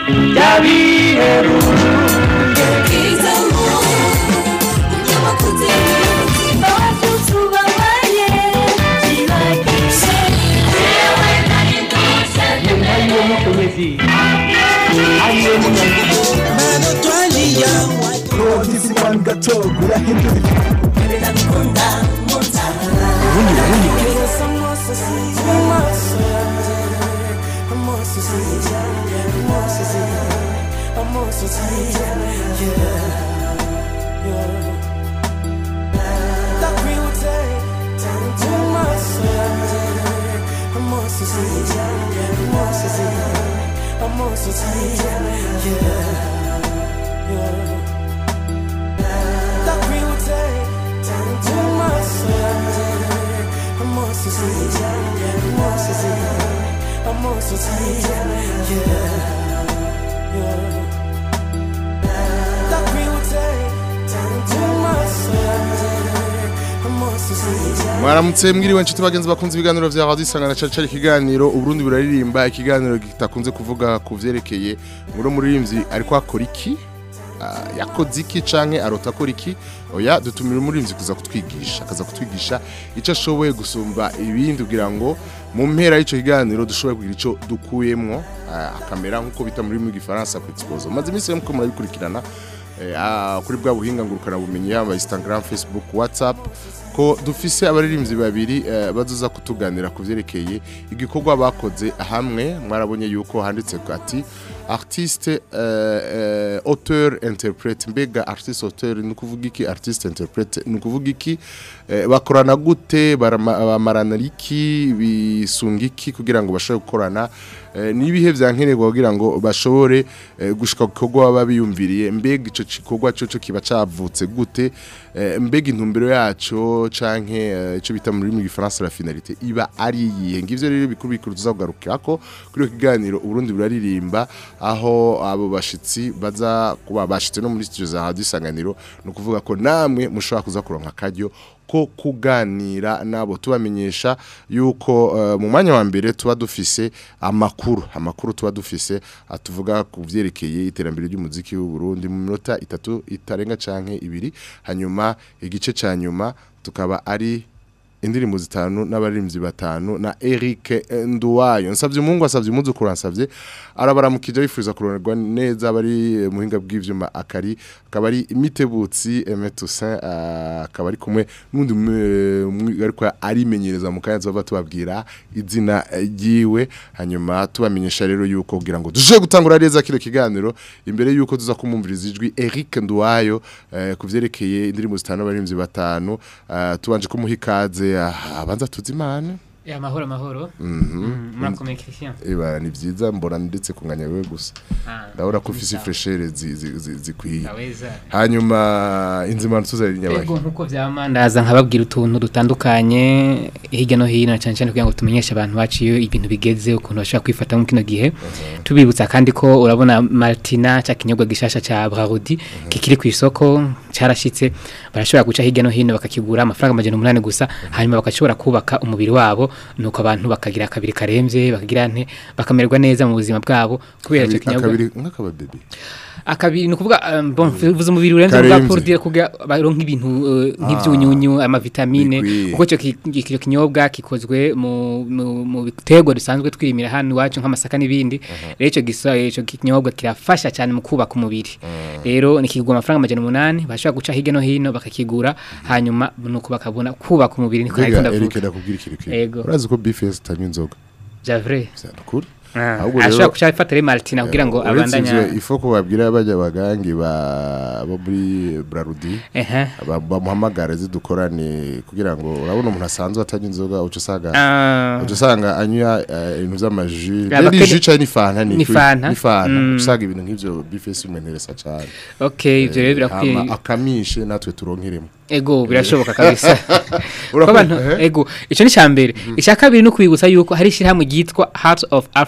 mwaramutse mwiriwe nshuti bagenzi bakunze ibiganiro vya radio isangana cyari cyari ikiganiro uburundi buraririmba ikiganiro gitakunze kuvuga ku vyerekeye muri muririmbyi ariko akora iki Ah, yakoze iki canke arota akora iki oya dutumira umuririmbyi kuza kutwigisha akaza kutwigisha ico ashoboye gusumba ibindi kugira ngo mu mpera y'ico kiganiro dushobore kugira ico dukuyemwo ah, akamera nk'uko bita muri mu gifaransa ku exposé maze iminsi mko murabikurikirana eh, ah, kuri bwa buhinga ngurukana bumenyi yaba Instagram Facebook WhatsApp ko dufise abaririmbyi babiri eh, bazoza kutuganira ku vyerekeye igikorwa bakoze hamwe mwarabonye yuko handitse ko ati artiste euh, euh, auteur interprète mbega artiste auteur ni kuvuga iki artiste interprète ni kuvuga iki eh, bakorana gute barama- bamarana iki bisunga iki kugira ngo bashobore gukorana eh, nibihe vyankenerwa kugira ngo bashobore eh, gushika ku gikorwa baba biyumviriye mbega ico gikorwa coco kiba cavutse gute eh, mbega intumbero yaco canke eh, ico bita muri mu gifaransa la finalité iba ari iyihe ngivyo rero bikuru bikuru tuzagarukirako kuri iyo kiganiro uburundi buraririmba aho abo bashitsi baza kuba bashitse no muri studio za radio isanganiro no kuvuga ko namwe mushobora kuza kuronka akaryo ko kuganira nabo tubamenyesha yuko uh, mu mwanya wa mbere tuba dufise amakuru amakuru tuba dufise atuvuga ku vyerekeye iterambere ry'umuziki w'u Burundi mu minota itatu itarenga canke ibiri hanyuma igice ca nyuma tukaba ari indirimbo zitanu n'abaririmbyi batanu na Eric Nduwayo nsavye umungu asavye umuzukuru ansavye arabaramukije bifuza kuronerwa neza bari muhinga bw'ivyuma akari akaba ari imitebutsi Aimé Toussaint ah, akaba ari kumwe n'undi mwe- ariko arimenyereza mu kanya zova tubabwira izina ryiwe hanyuma tubamenyesha rero yuko kugira ngo duje gutangura neza kino kiganiro imbere yuko tuza kumumviriza ijwi Eric Nduwayo eh, kuvyerekeye indirimbo zitanu n'abaririmbyi batanu ah, tubanje kumuha ikaze ah, abanza tuzimana Ya mahoro mahoro. Mhm. Mm, Murakomeye Christian. Eba ni vyiza mbona ndetse kunganya wewe gusa Ah. ndabona ko ufise sawa. freshere zi- zi- zi- zikwiye Ndaweza. hanyuma inzimano tuzari nyabahe Ego nkuko vyama ndaza nkababwira utuntu dutandukanye hirya no hino cyane cyane kugira ngo tumenyeshe abantu baciye ibintu bigeze ukuntu bashobora kwifata mu kino gihe tubibutsa kandi ko urabona Martina cya kinyobwa gishasha ca Brarudi kikiri ku isoko carashitse barashobora guca hirya no hino bakakigura amafaranga amajana umunani gusa hanyuma bakashobora kubaka umubiri wabo nuko abantu bakagira akabiri karemvye bakagira nte bakamererwa neza mu buzima bwabo kubera icyo kinyobwa akabiri nk'akababebe akabiri nukuvuga um, bon vuze umubiri urenze uvuga Karemvye. pour dire kugira baronka ibintu uh, nk'ivyunyunyu amavitamine bikwiye. kuko ico ki- icyo kinyobwa gikozwe mu mu- mu biterwa dusanzwe twirimira hano iwacu nk'amasaka n'ibindi rero ico gisa ico kinyobwa kirafasha cyane mu kubaka umubiri rero nikigwa amafaranga amajana umunani bashobora guca hirya no hino bakakigura hanyuma nuko bakabona kubaka umubiri niko mbega nariko Eric ndavuga ndakubwira ikintu kimwe Ego. urazi ko BFS tanywa inzoga javre kuri Ahubwo ashobora rero- guca ifata Martina kugira ngo uretse abandanya ivyo ifo ko babwira bajya bagangi ba bo muri Brarudi ehe ba- bamuhamagare zidukorane kugira ngo urabona umuntu asanzwe atanywa inzoga uca usanga Ah. uca usanga anywa eh, ibintu vy'amaji Ya, ni bakene- jus cyane ni fanta ni ni kuri- fanta. ni fanta Mm. uca usanga ibintu nk'ivyo BFS bimenteresa cyane okay ivyo rero birakwiye Hama akamishe natwe turonkeremo ego birashoboka kabisa ko Urakoze, abantu ehe. ego ico ni cyambere icya kabiri no kwibutsa yuko hari ishyirahamwe ryitwa Heart of Africa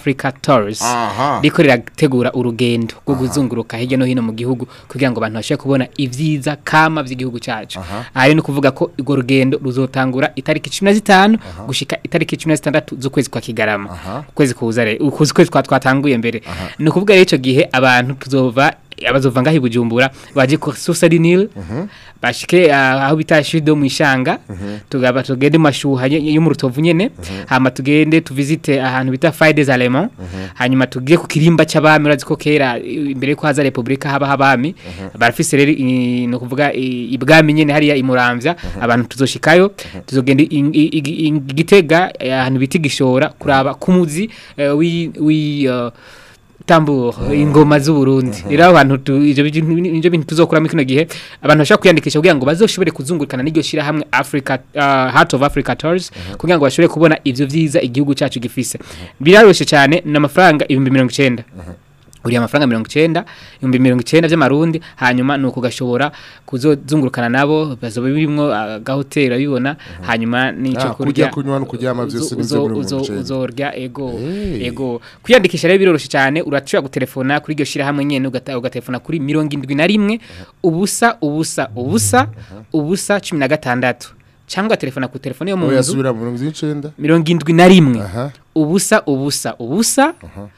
Africa Tours Aha. riko rirategura urugendo rwo kuzunguruka hirya no hino mu gihugu kugira ngo abantu bashobore kubona ivyiza kama vy'igihugu cacu ayo ni kuvuga ko urwo rugendo ruzotangura itariki 15 gushika itariki 16 z'ukwezi kwa Kigarama ukwezi kuza rero ukwezi kwezi kwa twatanguye mbere ni ukuvuga rero ico gihe abantu tuzova abazova ngaho i Bujumbura baje ku Susari Nil bashike ah, aho bita Shido mu ishanga tugaba tugende mu mashuha ye- yo mu rutovu nyene hama tugende tuvisite ahantu bita Faye des Allemands hanyuma tugiye ku kirimba c'abami urazi ko kera i- imbere ko haza republika haba habami barafise rero i- no kuvuga i- ibwami nyene hariya imuramvya abantu tuzoshikayo tuzogenda i- i- i- i- gitega eh, ahantu bita igishora kuraba kumuzi eh, wi wi eh, tamburo ingoma z'u Burundi rero abantu tu- ivyo bintu ivyo bintu tuzokuramo kino gihe abantu bashaka kwiyandikisha kugira ngo bazoshobore kuzungurukana n'iryo shira hamwe Africa uh, Heart of Africa Tours kugira ngo bashobore kubona ivyo vyiza igihugu cacu gifise biraroshe cyane n'amafaranga 1090 uriya amafaranga mirongo icenda ibihumbi mirongo icenda vy'amarundi hanyuma ni uko gashobora kuzozungurukana nabo bazoba birimwo agahoteli abibona hanyuma n'ico Ah, kurya, kunywa no kuryama vyose nivyo uzo- muri mirongo uzo- icenda. uzorya ego Hey. ego kwiyandikisha rero biroroshe cyane urashobora gutelefona kuri iryo shirahamwe nyene ugata- ugatelefona kuri mirongo indwi na rimwe ubusa ubusa ubusa ubusa cumi na gatandatu cyangwa telefona ku telefone yo mu oya nzu subira mu mirongo icenda mirongo indwi na rimwe aha ubusa ubusa ubusa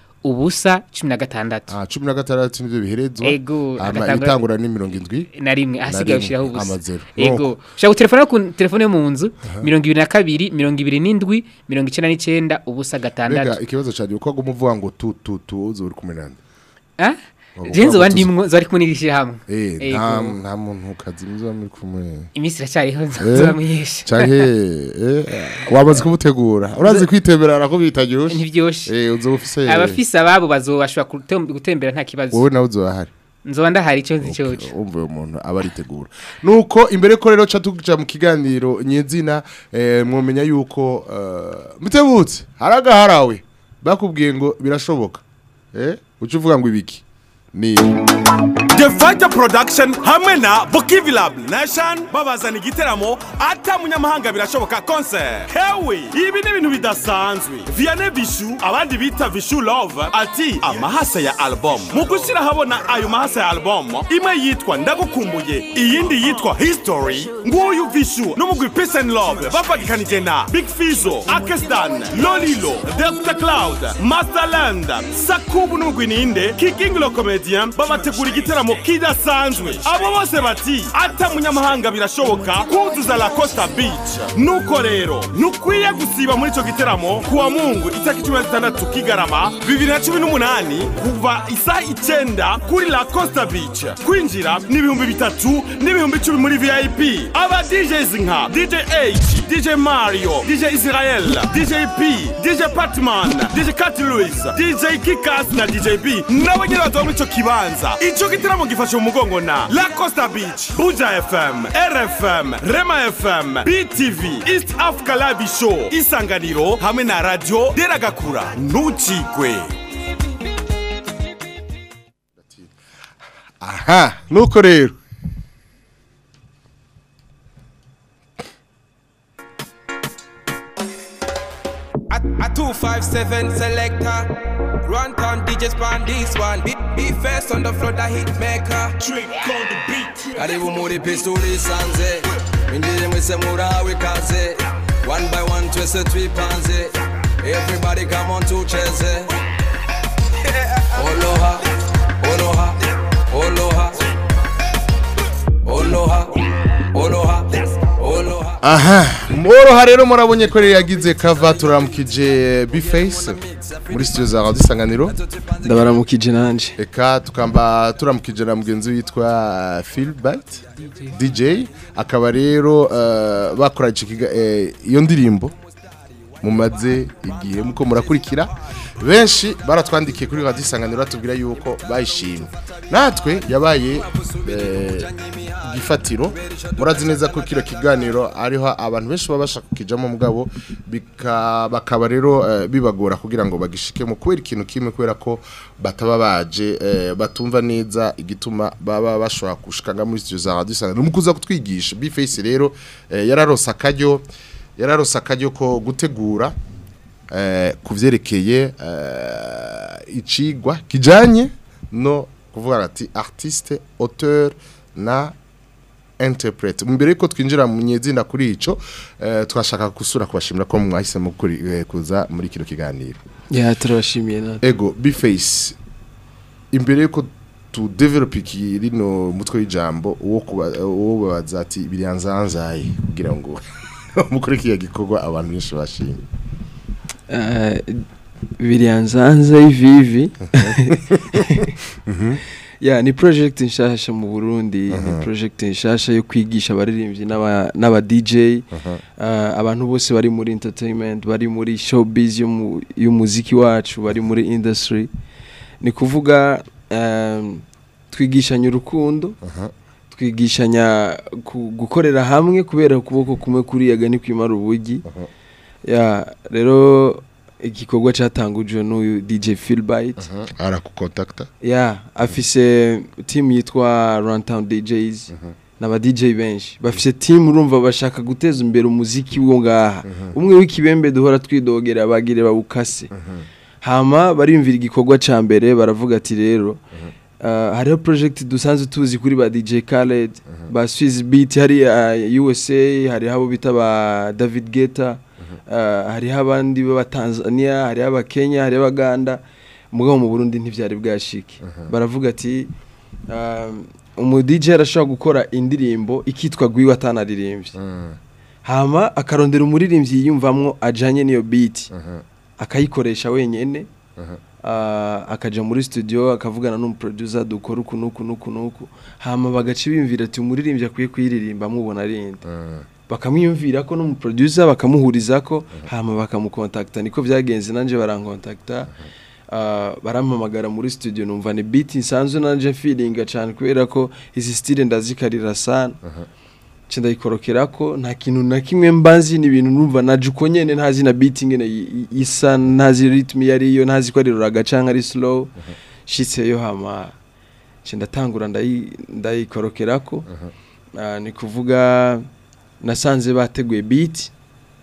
ubusa cumi na gatandatu ah cumi na gatandatu nivyo biherezwa Ego, hama agatangura- ibitangura ni mirongo indwi na rimwe ahasigaye rimwe, ushiraho ubusa amazero. ego ushaka gutelefona ku telefone yo mu nzu mirongo ibiri na kabiri mirongo ibiri n'indwi mirongo icenda n'icenda ubusa gatandatu mbega ikibazo cyane uko aguma uvuga ngo tu tu tu uzi uri kumwe nande Ah? Waba Je nzoba uvuga ngo ndimwo zari kumwe n'irishira hamwe. eh Ego. nta nta muntu kazi mwiza muri kumwe Imisi iracyariho Eh? nzoba mwiyesha. canke eh wamaze kumutegura urazi kwitemberera ko bitaryoshe Ntivyoshe. eh uzoba ufise Abafise ababo bazobashobora gutem- gutembera nta kibazo. wowe nawe uzoba hari Nzoba ndahari ico nzi coco. umva uwo muntu aba aritegura nuko imbere ko rero ca tuja mu kiganiro nyezina eh, mwomenya yuko eh, mutebutse haragaharawe bakubwiye ngo birashoboka eh uca uvuga ngo ibiki ni The Fighter Production hamwe na Bokivilab Nation babazana igiteramo ata munyamahanga birashoboka concert. Hewe ibi ni ibintu bidasanzwe. Vianney Vishu abandi bita Vishu Love ati amahasa ya album. Mu gushyira habona ayo mahasa ya album imwe yitwa Ndagukumbuye iyindi yitwa History. Nguyu Vishu n'umugwi Peace and Love bafagikanije na Big Fizo, Akestan, Lolilo, Delta Cloud, Masterland, Sakubu n'umugwi ninde Kikinglo Comedian babategura igiteramo kidasanzwe. Abo bose bati ata munyamahanga birashoboka kuzuza La Costa Beach. Nuko rero nukwiye gusiba muri ico giteramo kuwa Mungu itariki 16 Kigarama 2018 kuva isaha icenda kuri La Costa Beach. Kwinjira ni ibihumbi bitatu n'ibihumbi icumi muri VIP. Aba DJs nka DJ H, DJ Mario, DJ Israel, DJ P, DJ Patman, DJ Cat Louis, DJ Kikas na DJ B. Nabo nyine bazoba muri ico kibanza. Ico gitaramo gifashe mu mugongo na La Costa Beach, Buja FM, RFM, Rema FM, BTV, East Africa Live Show, Isanganiro hamwe na Radio Deragakura. Ntucikwe. aha nuko rero A, a 257 selector. Run town DJ span this one. Be, be first on the floor, the hit maker. Trick on the beat. karibu muri pisuri sanze mwinjire mwese murawe ikaze one by one twese twipanze everybody come on tucheze oloha oloha oloha oloha oloha oloha aha mworoha rero murabonye ko rero yagize kava turamukije biface muri studio za radio isanganiro ndabaramukije nanje eka tukamba turamukije na mugenzi witwa Philbert DJ akaba rero eh, bakora ico kiga- eh, iyo ndirimbo mumaze igihe muko murakurikira benshi baratwandikiye kuri radio isanganiro batubwira yuko bayishimye natwe yabaye eh, igifatiro murazi neza ko kino kiganiro ariho abantu benshi baba bashaka kukijamo mugabo bika- bakaba rero eh, bibagora kugira ngo bagishikemo kubera ikintu kimwe kubera ko bataba baje eh, batumva neza igituma baba bashobora gushikanga muri studio za radio isanganiro mu kuza kutwigisha biface rero eh, yararose akaryo yararose akaryo ko gutegura eh, ku vyerekeye eh, icigwa kijanye no kuvuga ati artiste auteur na interprete mbere yuko twinjira mu nyezina kuri ico eh, twashaka gusura kubashimira ko mwahisemo kuri- eh, kuza muri kino kiganiro ya turabashimiye natwe ego bface imbere yuko tu develop iki rino mutwe w'ijambo uwo kuba- uwo babaza ati biryanzanzaye kugira ngo mukore kiya gikorwa abantu benshi bashimye Eh, biryanzanza ivivi ya ni project nshasha mu Burundi ni project nshasha yo kwigisha abaririmbyi n'aba n'aba DJ eh, abantu bose bari muri entertainment bari muri showbiz yo mu- y'umuziki wacu bari muri industry ni kuvuga em, twigishanya urukundo twigishanya ku- gukorera hamwe kubera ukuboko kumwe kuriyaga ni kwimara ubugi ya rero igikorwa cyatangujwe n'uyu DJ Philbite arakukontakta ya afise team yitwa Runtown DJs n'aba DJ benshi bafise team urumva bashaka guteza imbere umuziki wo ngaha umwe w'ikibembe duhora twidogera bagire bawukase hama barimvira igikorwa ca mbere baravuga ati rero uh, hariho project dusanzwe tuzi kuri ba DJ Khaled ba Swiss Beat hari uh, USA hariho abo bita ba David Guetta uh, hariho abandi b'aba Tanzania hariho aba Kenya hariho abaganda mugabo mu Burundi ntivyari bwashike baravuga ati um, umu DJ arashobora gukora indirimbo ikitwa gwiwe atanaririmbye hama akarondera umuririmbyi yiyumvamwo ajanye n'iyo beat akayikoresha wenyene ah, akaja muri studio akavugana n'umuproducer dukora uku nuku nuku nuku hama bagaca bimvira ati umuririmbyi akwiye kuyiririmba mubona rindi bakamwiyumvira ko n'umuproducer bakamuhuriza ko hama bakamukontakta niko vyagenze nanje barankontakta Uh, barampamagara muri studio numva ni beat nsanzwe nanje feelinga cyane kubera ko izi style ndazikarira sana nce ndayikorokera ko nta kintu na kimwe mbazi ni ibintu numva naje uko nyene ntazi na beat ingene i- i- isa ntazi rhythm yari yo ntazi ko ari ruraga canke ari slow shitseyo hama nce ndatangura ndayi- ndayikorokera ko Ah, ni kuvuga nasanze bateguye beat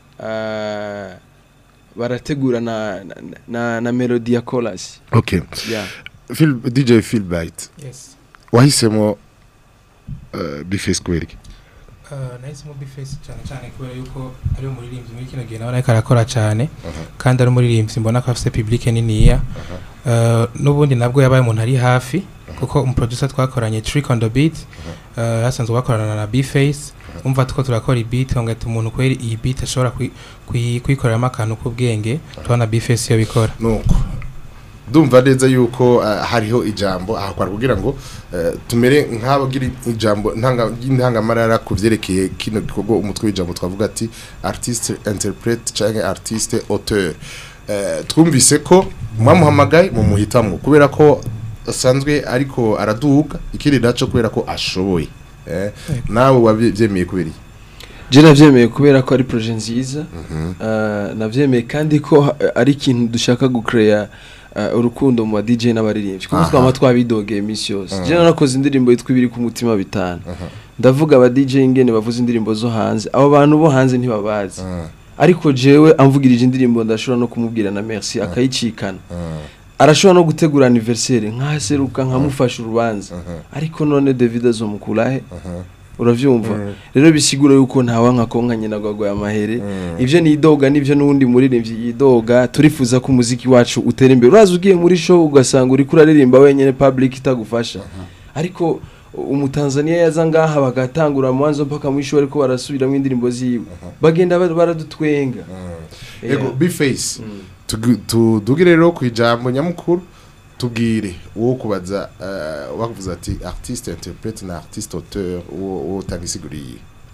ah, barategura na, na, na, na melody ya chorus okay yeah. Phil, DJ Philbite yes wahisemo uh, bface kubera iki Uh, nahisemo bifesi cyane cyane kubera yuko ari umuririmbyi muri kino gihe nawe ariko arakora cyane kandi ari umuririmbyi mbona ko afite public niniya Uh, n'ubundi nabwo yabaye umuntu ari hafi kuko umuproducer twakoranye trick on the beat uh, yasanzwe bakorana na bface umva tuko turakora beat ngati umuntu kweri iyi beat ashobora kwi- kwi- kwikoreramo akantu k'ubwenge tubona bface iyo bikora nuko ndumva neza yuko uh, hariho ijambo ahakwara kugira ngo uh, tumere nk'abagira ijambo ntanga intangamarara ku vyerekeye kino gikorwa umutwe w'ijambo twavuga ati artiste interprete canke artiste auteur uh, twumvise ko mwamuhamagaye mu muhitamwo kubera ko asanzwe ariko araduga ikindi naco kubera ko ashoboye eh, nawe wabyemeye kubera iki je navyemeye kubera ko ari projet nziza uh, navyemeye kandi ko ha- ari ikintu dushaka gucreya uh, urukundo mu ba DJ n'abaririmbyi kuko Aha. twama twabidogeye iminsi yose je narakoze indirimbo yitwa ibiri ku mutima bitanu ndavuga aba DJ ingene bavuza indirimbo zo hanze abo bantu bo hanze ntibabazi ariko jewe amvugirije indirimbo ndashobora no kumubwira na merci akayicikana arashobora no gutegura anniversaire nkaseruka nkamufasha urubanza ariko none David azomukurahe uravyumva rero bisigura yuko ntawa nka konka nyina gwagwa amahere ivyo nidoga nivyo nundi muririmbyi yidoga turifuza ko umuziki wacu utera imbere uraza ugiye muri show ugasanga uri kuraririmba wenyene public itagufasha ariko umutanzania yaza ngaha bagatangura mwanzo mpaka mwisho ariko barasubiramo indirimbo ziwe bagenda ba- baradutwenga ego Yeah. bface tugi- tudugire rero ku ijambo nyamukuru tubwire uwo kubaza uh, wakuvuza ati artiste interprete na artiste auteur uwo uwo utanga isiguriye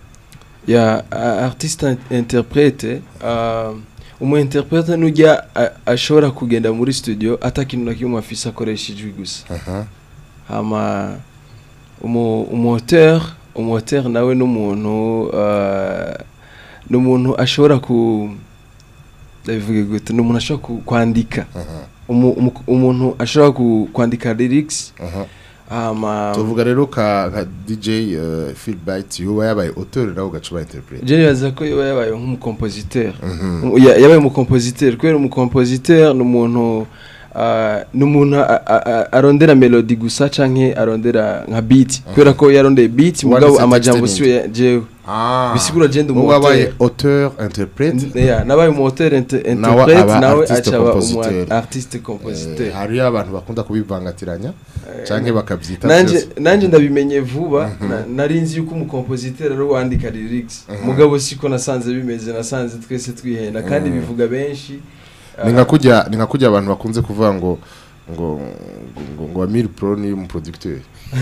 ya a- artiste in- interprete uh, umu interprete nujya a- ashobora kugenda muri studio ata kintu na kimwe afise akoresha ijwi gusa aha hama umu umu auteur umu auteur nawe n'umuntu uh, n'umuntu ashobora ku ndabivuge gute n'umuntu ashobora ku- kwandika aha umu, umu, umuntu ashobora ku, kwandika lyrics aha hama tuvuga rero ka ka DJ uh, Phil Byte yuba yabaye auteur nawe ugacuba interprete je nibaza ko yaba yabaye nk'umukompositeur Ya- yabaye umukompositeur kubera umukompositeur ni umuntu ah, ni umuntu a- a- a- arondera melody gusa canke arondera nka beat kubera ko yarondeye beat mugabo Wanditse amajambo texte siwe ya- jewe ah bisigura je ndi ubu umu wabaye auteur interprete Yeah, nabaye umu auteur inter- Nawe interprete aba nawe artiste acaba umu compositeur. artiste compositeur Eh, hariyo abantu bakunda kubivangatiranya canke bakavyita nanje vyose. nanje ndabimenye vuba na- nari nzi yuko umukompositeur ari wandika lyrics mugabo siko nasanze bimeze nasanze twese twihenda kandi bivuga benshi ni nka kujya ni nka kujya abantu bakunze kuvuga ngo ngo ngo ngo Amir Pro ni umuproducteur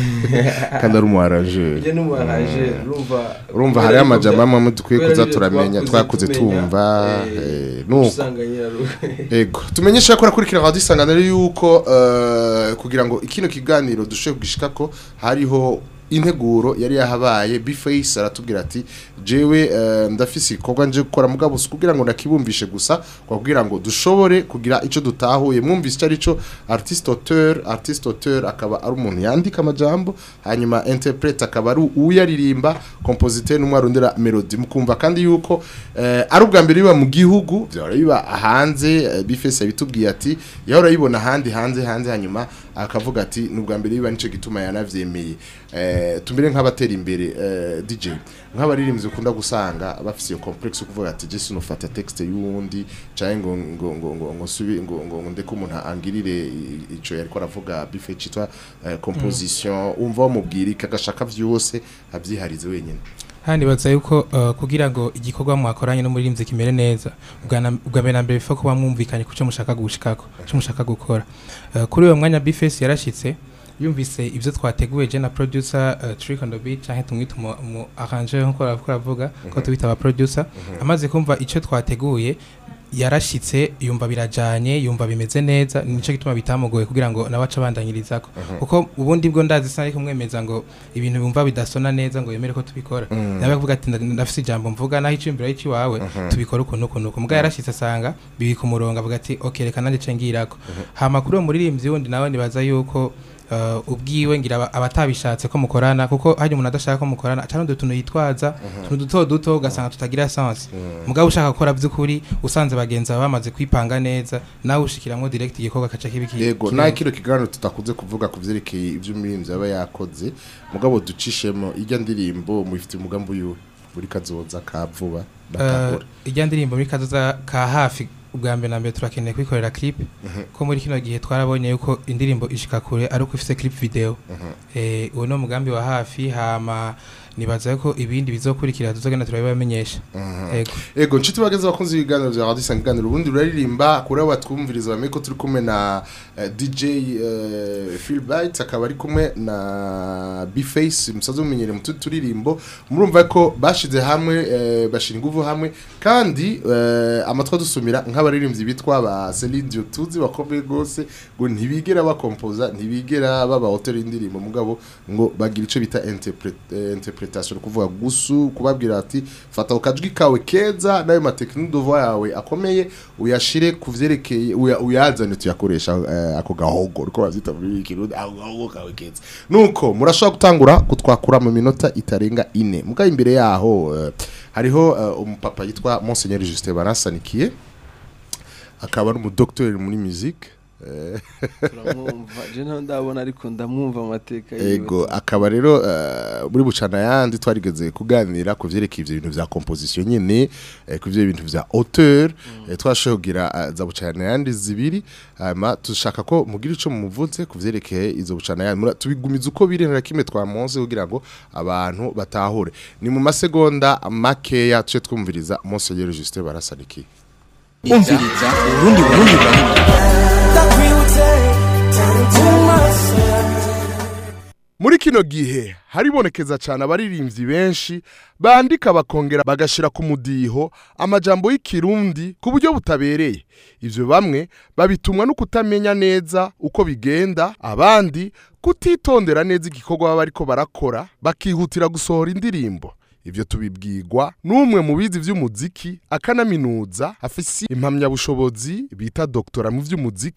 kandi ari umu arrangeur njye n'umuharaje urumva urumva kubera hariyo yuko amajambo bya- amwe dukwiye kubera kuza yuko turamenya twakuze tumenya, tumva eh, eh, nuko usanga nyirarugo ego tumenyesha ko rakurikira radio isanganiro yuko eh, kugira ngo ikino kiganiro dushe kugishika ko hariho integuro yari yahabaye Bface aratubwira ati jewe eh, ndafise ikorwa nje gukora mugabo si kugira ngo nakibumvishe gusa kwa kugira ngo dushobore kugira ico dutahuye mwumvise icyo arico artiste auteur artiste auteur akaba ari umuntu yandika amajambo hanyuma interprete akaba ari uyaririmba compositeur n'umwe arondera melody mukumva kandi yuko eh, ari ubwa mbere biba mu gihugu byahora biba hanze eh, Bface yabitubwiye ati yahora yibona ahandi hanze hanze hanyuma akavuga ati ni ubwa mbere biba nico gituma yanavyemeye eh, tumere nk'abatera imbere eh, DJ nk'abaririmbyi ukunda gusanga bafise iyo complex yo kuvuga ati Jesse nufata texte y'uwundi canke ngo ngo ngo ngo ngo subi ngo ngo ngo ndeko umuntu angirire i- ico yariko aravuga bife citwa eh, composition umva wamubwira ikagashaka vyose avyiharize wenyene handi baza yuko uh, kugira ngo igikorwa mwakoranye n'umuririmbyi kimere neza ubwa na- ubwa mbere na mbere bifa kuba mwumvikanye kuco mushaka gushikako cyo mushaka gukora uh, kuri uyo mwanya Bface yarashitse yumvise ivyo twateguye je na producer uh, Trick on the beat canke tumwita umu, umu arranger nkuko aravuga avuga ko tubita aba producer amaze kumva ico twateguye yarashitse yumva birajanye yumva bimeze neza nico gituma bitamugoye kugira ngo nawe aca abandanyirizako kuko ubundi bwo ndazi sinari kumwemeza ngo ibintu bumva bidasona neza ngo yemere ko tubikora nawe avuga ati "Nda- ndafise ijambo mvuga naho icimbiro y'ikiwawe tubikora ukuntu ukuntu ukuntu mbwa yarashitse asanga biri ku murongo avuga ati okay reka nanjye ce ngirako hama kuri uwo muririmbyi wundi nawe nibaza yuko uh, ubwiwe ngira aba- abatabishatse ko mukorana kuko hari umuntu adashaka ko mukorana acarundi utuntu yitwaza utuntu duto duto ugasanga tutagira sense mugabo ushaka gukora by'ukuri usanze bagenzi bawe bamaze kwipanga neza nawe ushikiramwo direct igikorwa kaca kibiki yego kibi- nta kino kiganiro tutakunze kuvuga ku vyerekeye ivyo umuririmbyi aba yakoze mugabo ducishemo irya ndirimbo mubifitiye umugambi uyu muri kazoza ka vuba Uh, bakahora ijya ndirimbo muri kazoza ka hafi ubwa mbere na mbere turakeneye kwikorera clip ko muri kino gihe twarabonye yuko indirimbo ishika kure ari uko ifise clip video eh uwo ni umugambi wa hafi hama nibaza ko ibindi bizokurikira tuzogenda turabibamenyesha yego ego nshuti bageze bakunze ibiganiro vya radio isanganiro ubundi ruraririmba kuri abo batwumviriza bamenye ko turi kumwe na eh, DJ eh, Phil Byte akaba ari kumwe na Bface musaze mumenyere mu tundi turirimbo murumva ko bashize hamwe eh, bashira inguvu hamwe kandi eh, amatwa dusumira nk'abaririmbyi bitwa ba Celine Dion tuzi bakomeye gose ngo ntibigera bakompoza ntibigera baba auteur y'indirimbo mugabo ngo bagira ico bita interpret- eh, interpretation kuvuga gusu kubabwira ati fata ukajwi kawe keza nayo mateknique de voix yawe akomeye uyashire kuvyerekeye uya- uyazane tuyakoresha eh, ako gahogo uko bavyita muri kirundi ako gahogo kawe keza nuko murashobora gutangura kutwakura mu minota itarenga ine muga imbere yaho eh, hariho eh, umupapa yitwa Monseigneur Justin Barasanikiye akaba ari umudoktori muri musique eh, turamwumva je ntaho ndabona ariko ndamwumva amateka yiwe. ego akaba rero eh, muri bucana yandi twarigeze kuganira ku vyerekeye ivyo bintu vya composition nyene eh, ku vyo bintu vya auteur eh, twashoboye kugira eh, za bucana yandi zibiri hama dushaka ko mugira ico mumuvuze ku vyerekeye izo bucana yandi Mura- tubigumiza uko biri nta kimwe twamonze kugira ngo abantu batahure ni mu masegonda makeya tuce twumviriza Monseigneur Justin Barasanikiye umviriza urundi burundi burundi muri kino gihe haribonekeza cyane abaririmbyi benshi bandika bakongera bagashira ku mudiho amajambo y'ikirundi ku buryo butabereye ivyo bamwe babitumwa no kutamenya neza uko bigenda abandi kutitondera neza igikorwa baba bariko barakora bakihutira gusohora indirimbo ivyo tubibwirwa n'umwe mu bizi vy'umuziki akanaminuza afise impamyabushobozi bita doktora mu vy'umuziki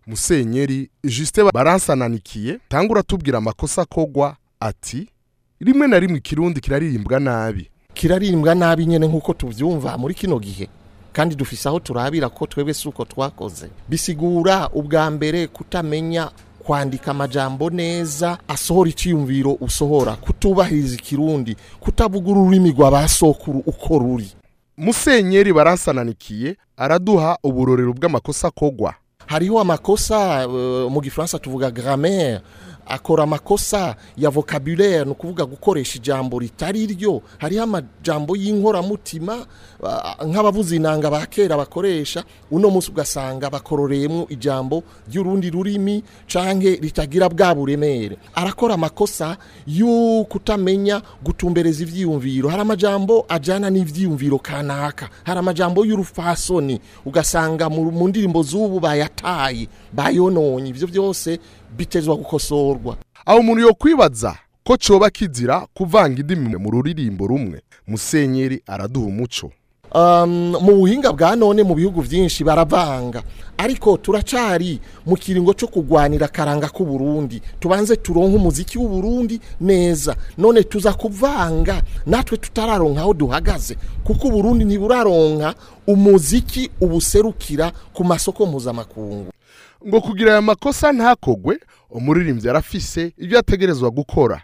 musenyeri Justin baransananikiye tangura tubwira amakosa akogwa ati rimwe na rimwe ikirundi kiraririmbwa nabi kiraririmbwa nabi nyene nk'uko tuvyumva muri kino gihe kandi dufise aho turabira ko twebwe si uko twakoze bisigura ubwa mbere kutamenya kwandika amajambo neza asohora iciyumviro usohora kutubahiriza ikirundi kutavuga ururimi rwa ba sokuru uko ruri musenyeri baransananikiye araduha uburorero bw'amakosa akogwa hariho amakosa uh, mu gifaransa tuvuga grammaire akora amakosa ya vocabulaire ni ukuvuga gukoresha ijambo ritari ryo hariho amajambo y'inkoramutima uh, nk'abavuza inanga ba kera bakoresha uno munsi ugasanga bakororeyemo ijambo ry'urundi rurimi canke ritagira bwa buremere arakora amakosa yo kutamenya gutumbereza ivyiyumviro hari amajambo ajana n'ivyiyumviro kanaka hari amajambo y'urufasoni ugasanga mu mu ndirimbo z'ubu bayataye bayononye ivyo byose bitezwa gukosorwa aho umuntu yo kwibaza ko coba kizira kuvanga indimi mu ruririmbo rumwe musenyeri araduha umuco um, mu buhinga bwa none mu bihugu byinshi baravanga ariko turacari mu kiringo cyo kugwanira karanga k'u Burundi tubanze turonke umuziki w'u Burundi neza none tuza kuvanga natwe tutararonka aho duhagaze kuko u Burundi ntiburaronka umuziki ubuserukira ku masoko mpuzamakungu ngo kugira aya makosa ntakogwe umuririmbyi arafise ibyo ategerezwa gukora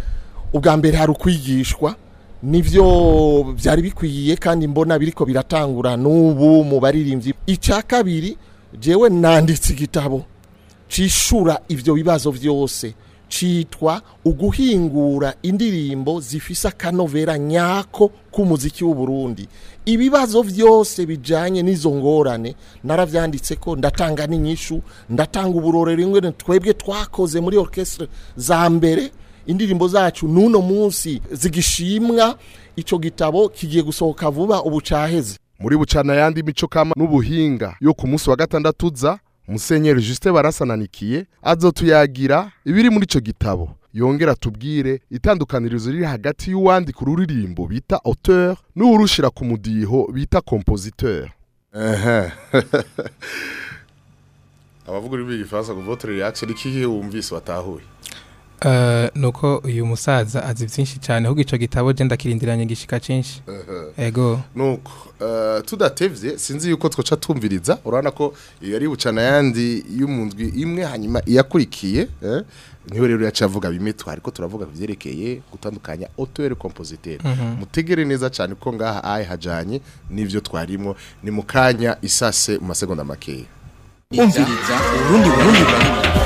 ubwa mbere hari ukwigishwa nivyo byari bikwiye kandi mbona biriko biratangura n'ubu mu baririmbyi icya kabiri jewe nanditse igitabo cishura ivyo bibazo vyose citwa uguhingura indirimbo zifise akanovera nyako k'umuziki w'u Burundi ibibazo vyose bijanye n'izo ngorane naravyanditse ko ndatanga n'inyishu ndatanga uburorero ingene twebwe twakoze muri orchestre za mbere indirimbo zacu n'uno munsi zigishimwa ico gitabo kigiye gusohoka vuba ubu caheze muri bucana yandi mico kama n'ubuhinga yo ku munsi wa gatandatu uza musenyeri Justin barasananikiye azotuyagira ibiri muri ico gitabo yongera tubwire itandukanirizo riri hagati y'uwandika ururirimbo bita auteur n'uwurushira ku mudiho bita compositeur ehe abavuga ururimi rw'igifaransa ngo votre reaction ni kihe wumvise watahuye Uh, nuko uyu musaza azi byinshi cyane ahubwo ico gitabo je ndakirindiranye gishika cinshi ego nuko uh, tudatevye sinzi yuko twoca tumviriza urabona ko iyo ari bucana yandi y'umundwi imwe hanyuma iyakurikiye eh? niho rero yacavuga bimetwa ariko turavuga kuvyerekeye gutandukanya auteur compositeur mutegere neza cyane ko ngaha ayi hajanye n'ivyo twarimo ni mukanya isase mu masegonda makeya umviriza urundi burundi burundi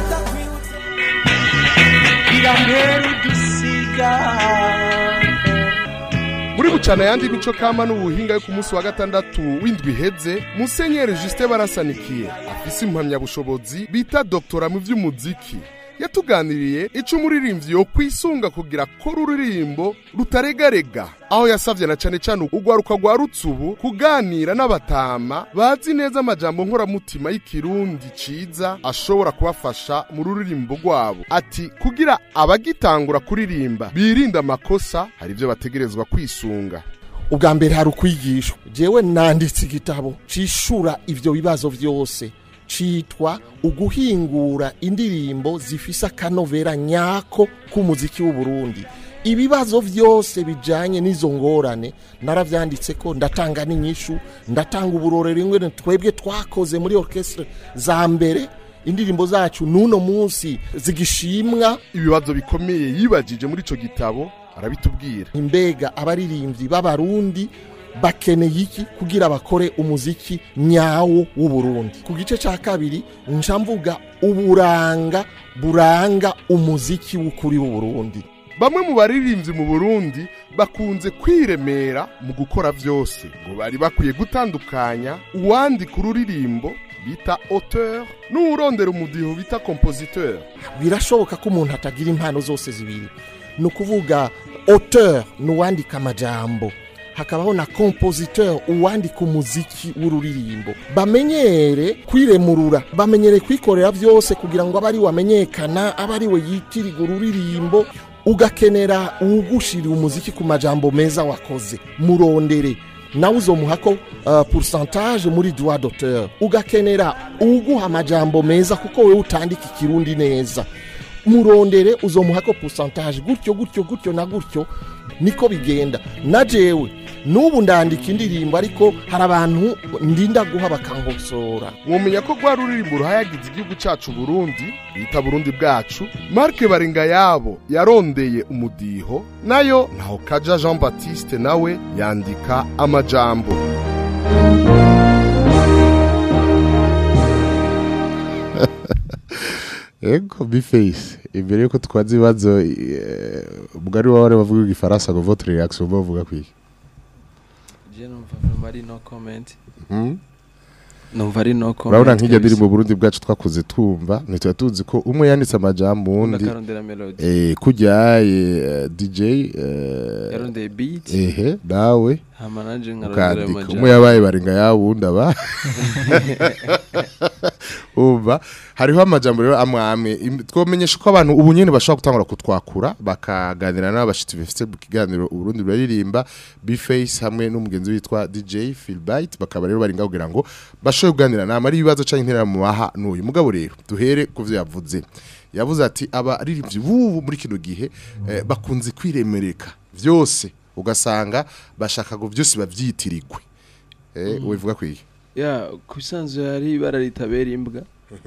muri bucana yandi mico kama n'ubuhinga yo ku munsi wa gatandatu w'indwi iheze musenyeri Justin barasanikiye afise impamyabushobozi bita doktora mu vy'umuziki yatuganiriye ico umuririmbyi yo kwisunga kugira ko ruririmbo rutaregarega aho yasavye na cane cane ugwaruka rwa rutsubu kuganira n'abatama bazi neza amajambo nkoramutima y'ikirundi ciza ashobora kubafasha mu ruririmbo rwabo ati kugira abagitangura kuririmba birinda amakosa hari ivyo bategerezwa kwisunga ubwa mbere hari ukwigishwa jewe nanditse igitabo cishura ivyo bibazo vyose citwa uguhingura indirimbo zifise akanovera nyako k'umuziki w'u Burundi ibibazo vyose bijanye n'izo ngorane naravyanditse ko ndatanga n'inyishu ndatanga uburorero ingene twebwe twakoze muri orchestre za mbere indirimbo zacu n'uno munsi zigishimwa ibibazo bikomeye yibajije muri ico gitabo arabitubwira imbega abaririmbyi b'abarundi bakeneye iki kugira bakore umuziki nyawo w'u Burundi ku gice cya kabiri nca mvuga uburanga buranga umuziki w'ukuri w'u Burundi bamwe mu baririmbyi mu Burundi bakunze kwiremera mu gukora byose ngo bari bakwiye gutandukanya uwandika ururirimbo bita auteur n'uwurondera umudiho bita compositeur birashoboka ko umuntu atagira impano zose zibiri ni ukuvuga auteur ni uwandika amajambo hakabaho na compositeur uwandika umuziki w'ururirimbo bamenyere kwiremurura bamenyere kwikorera byose kugira ngo abe ari wamenyekana abe ari we yitiriga ururirimbo ugakenera uwugushirira umuziki ku majambo meza wakoze murondere nawe uzomuhako uh, pourcentage muri droit d'auteur ugakenera uguha amajambo meza kuko wewe utandika ikirundi neza murondere uzomuhako pourcentage gutyo gutyo gutyo na gutyo niko bigenda na jewe n'ubu ndandika indirimbo ariko hari abantu ndinda guha bakankosora mwumenya ko rwa ruririmbo ruhayagiza igihugu cyacu Burundi bita Burundi bwacu Mark Baringa yabo yarondeye umudiho nayo naho kaja Jean Baptiste nawe yandika amajambo Ego biface imbere yuko twaza ibibazo eh, mugari wawe bavuga igifaransa ngo votre réaction bavuga kwiki je numva vraiment ari no comment Mhm. numva ari no comment urabona nk'ijya kabisa. ndirimbo Burundi bwacu twakuze twumva ntituba tuzi ko umwe yanditse amajambo undi ndakarondera melody eh kujya eh, DJ eh, yarondeye beat ehe nawe hama nanje nkarondera ukandika amajambo umwe yabaye baringa yawo undi aba umva hariho amajambo rero amwe amwe Im- twomenyesha ko abantu ubu nyene bashobora gutangura kutwakura bakaganira n'abashitsi bafite mu kiganiro uburundi buraririmba bface hamwe n'umugenzi witwa dj philbite bakaba rero baringa kugira ngo bashobore kuganira nama ari ibibazo canke interera mu baha n'uyu mugabo rero duhere ku vyo yavuze yavuze ati abaririmbyi b'ubu muri kino gihe eh, bakunze kwiremereka vyose ugasanga bashaka ngo byose bavyitirirwe eh wivuga kwiki ya kubisanzwe hari ibara ritabera imbwa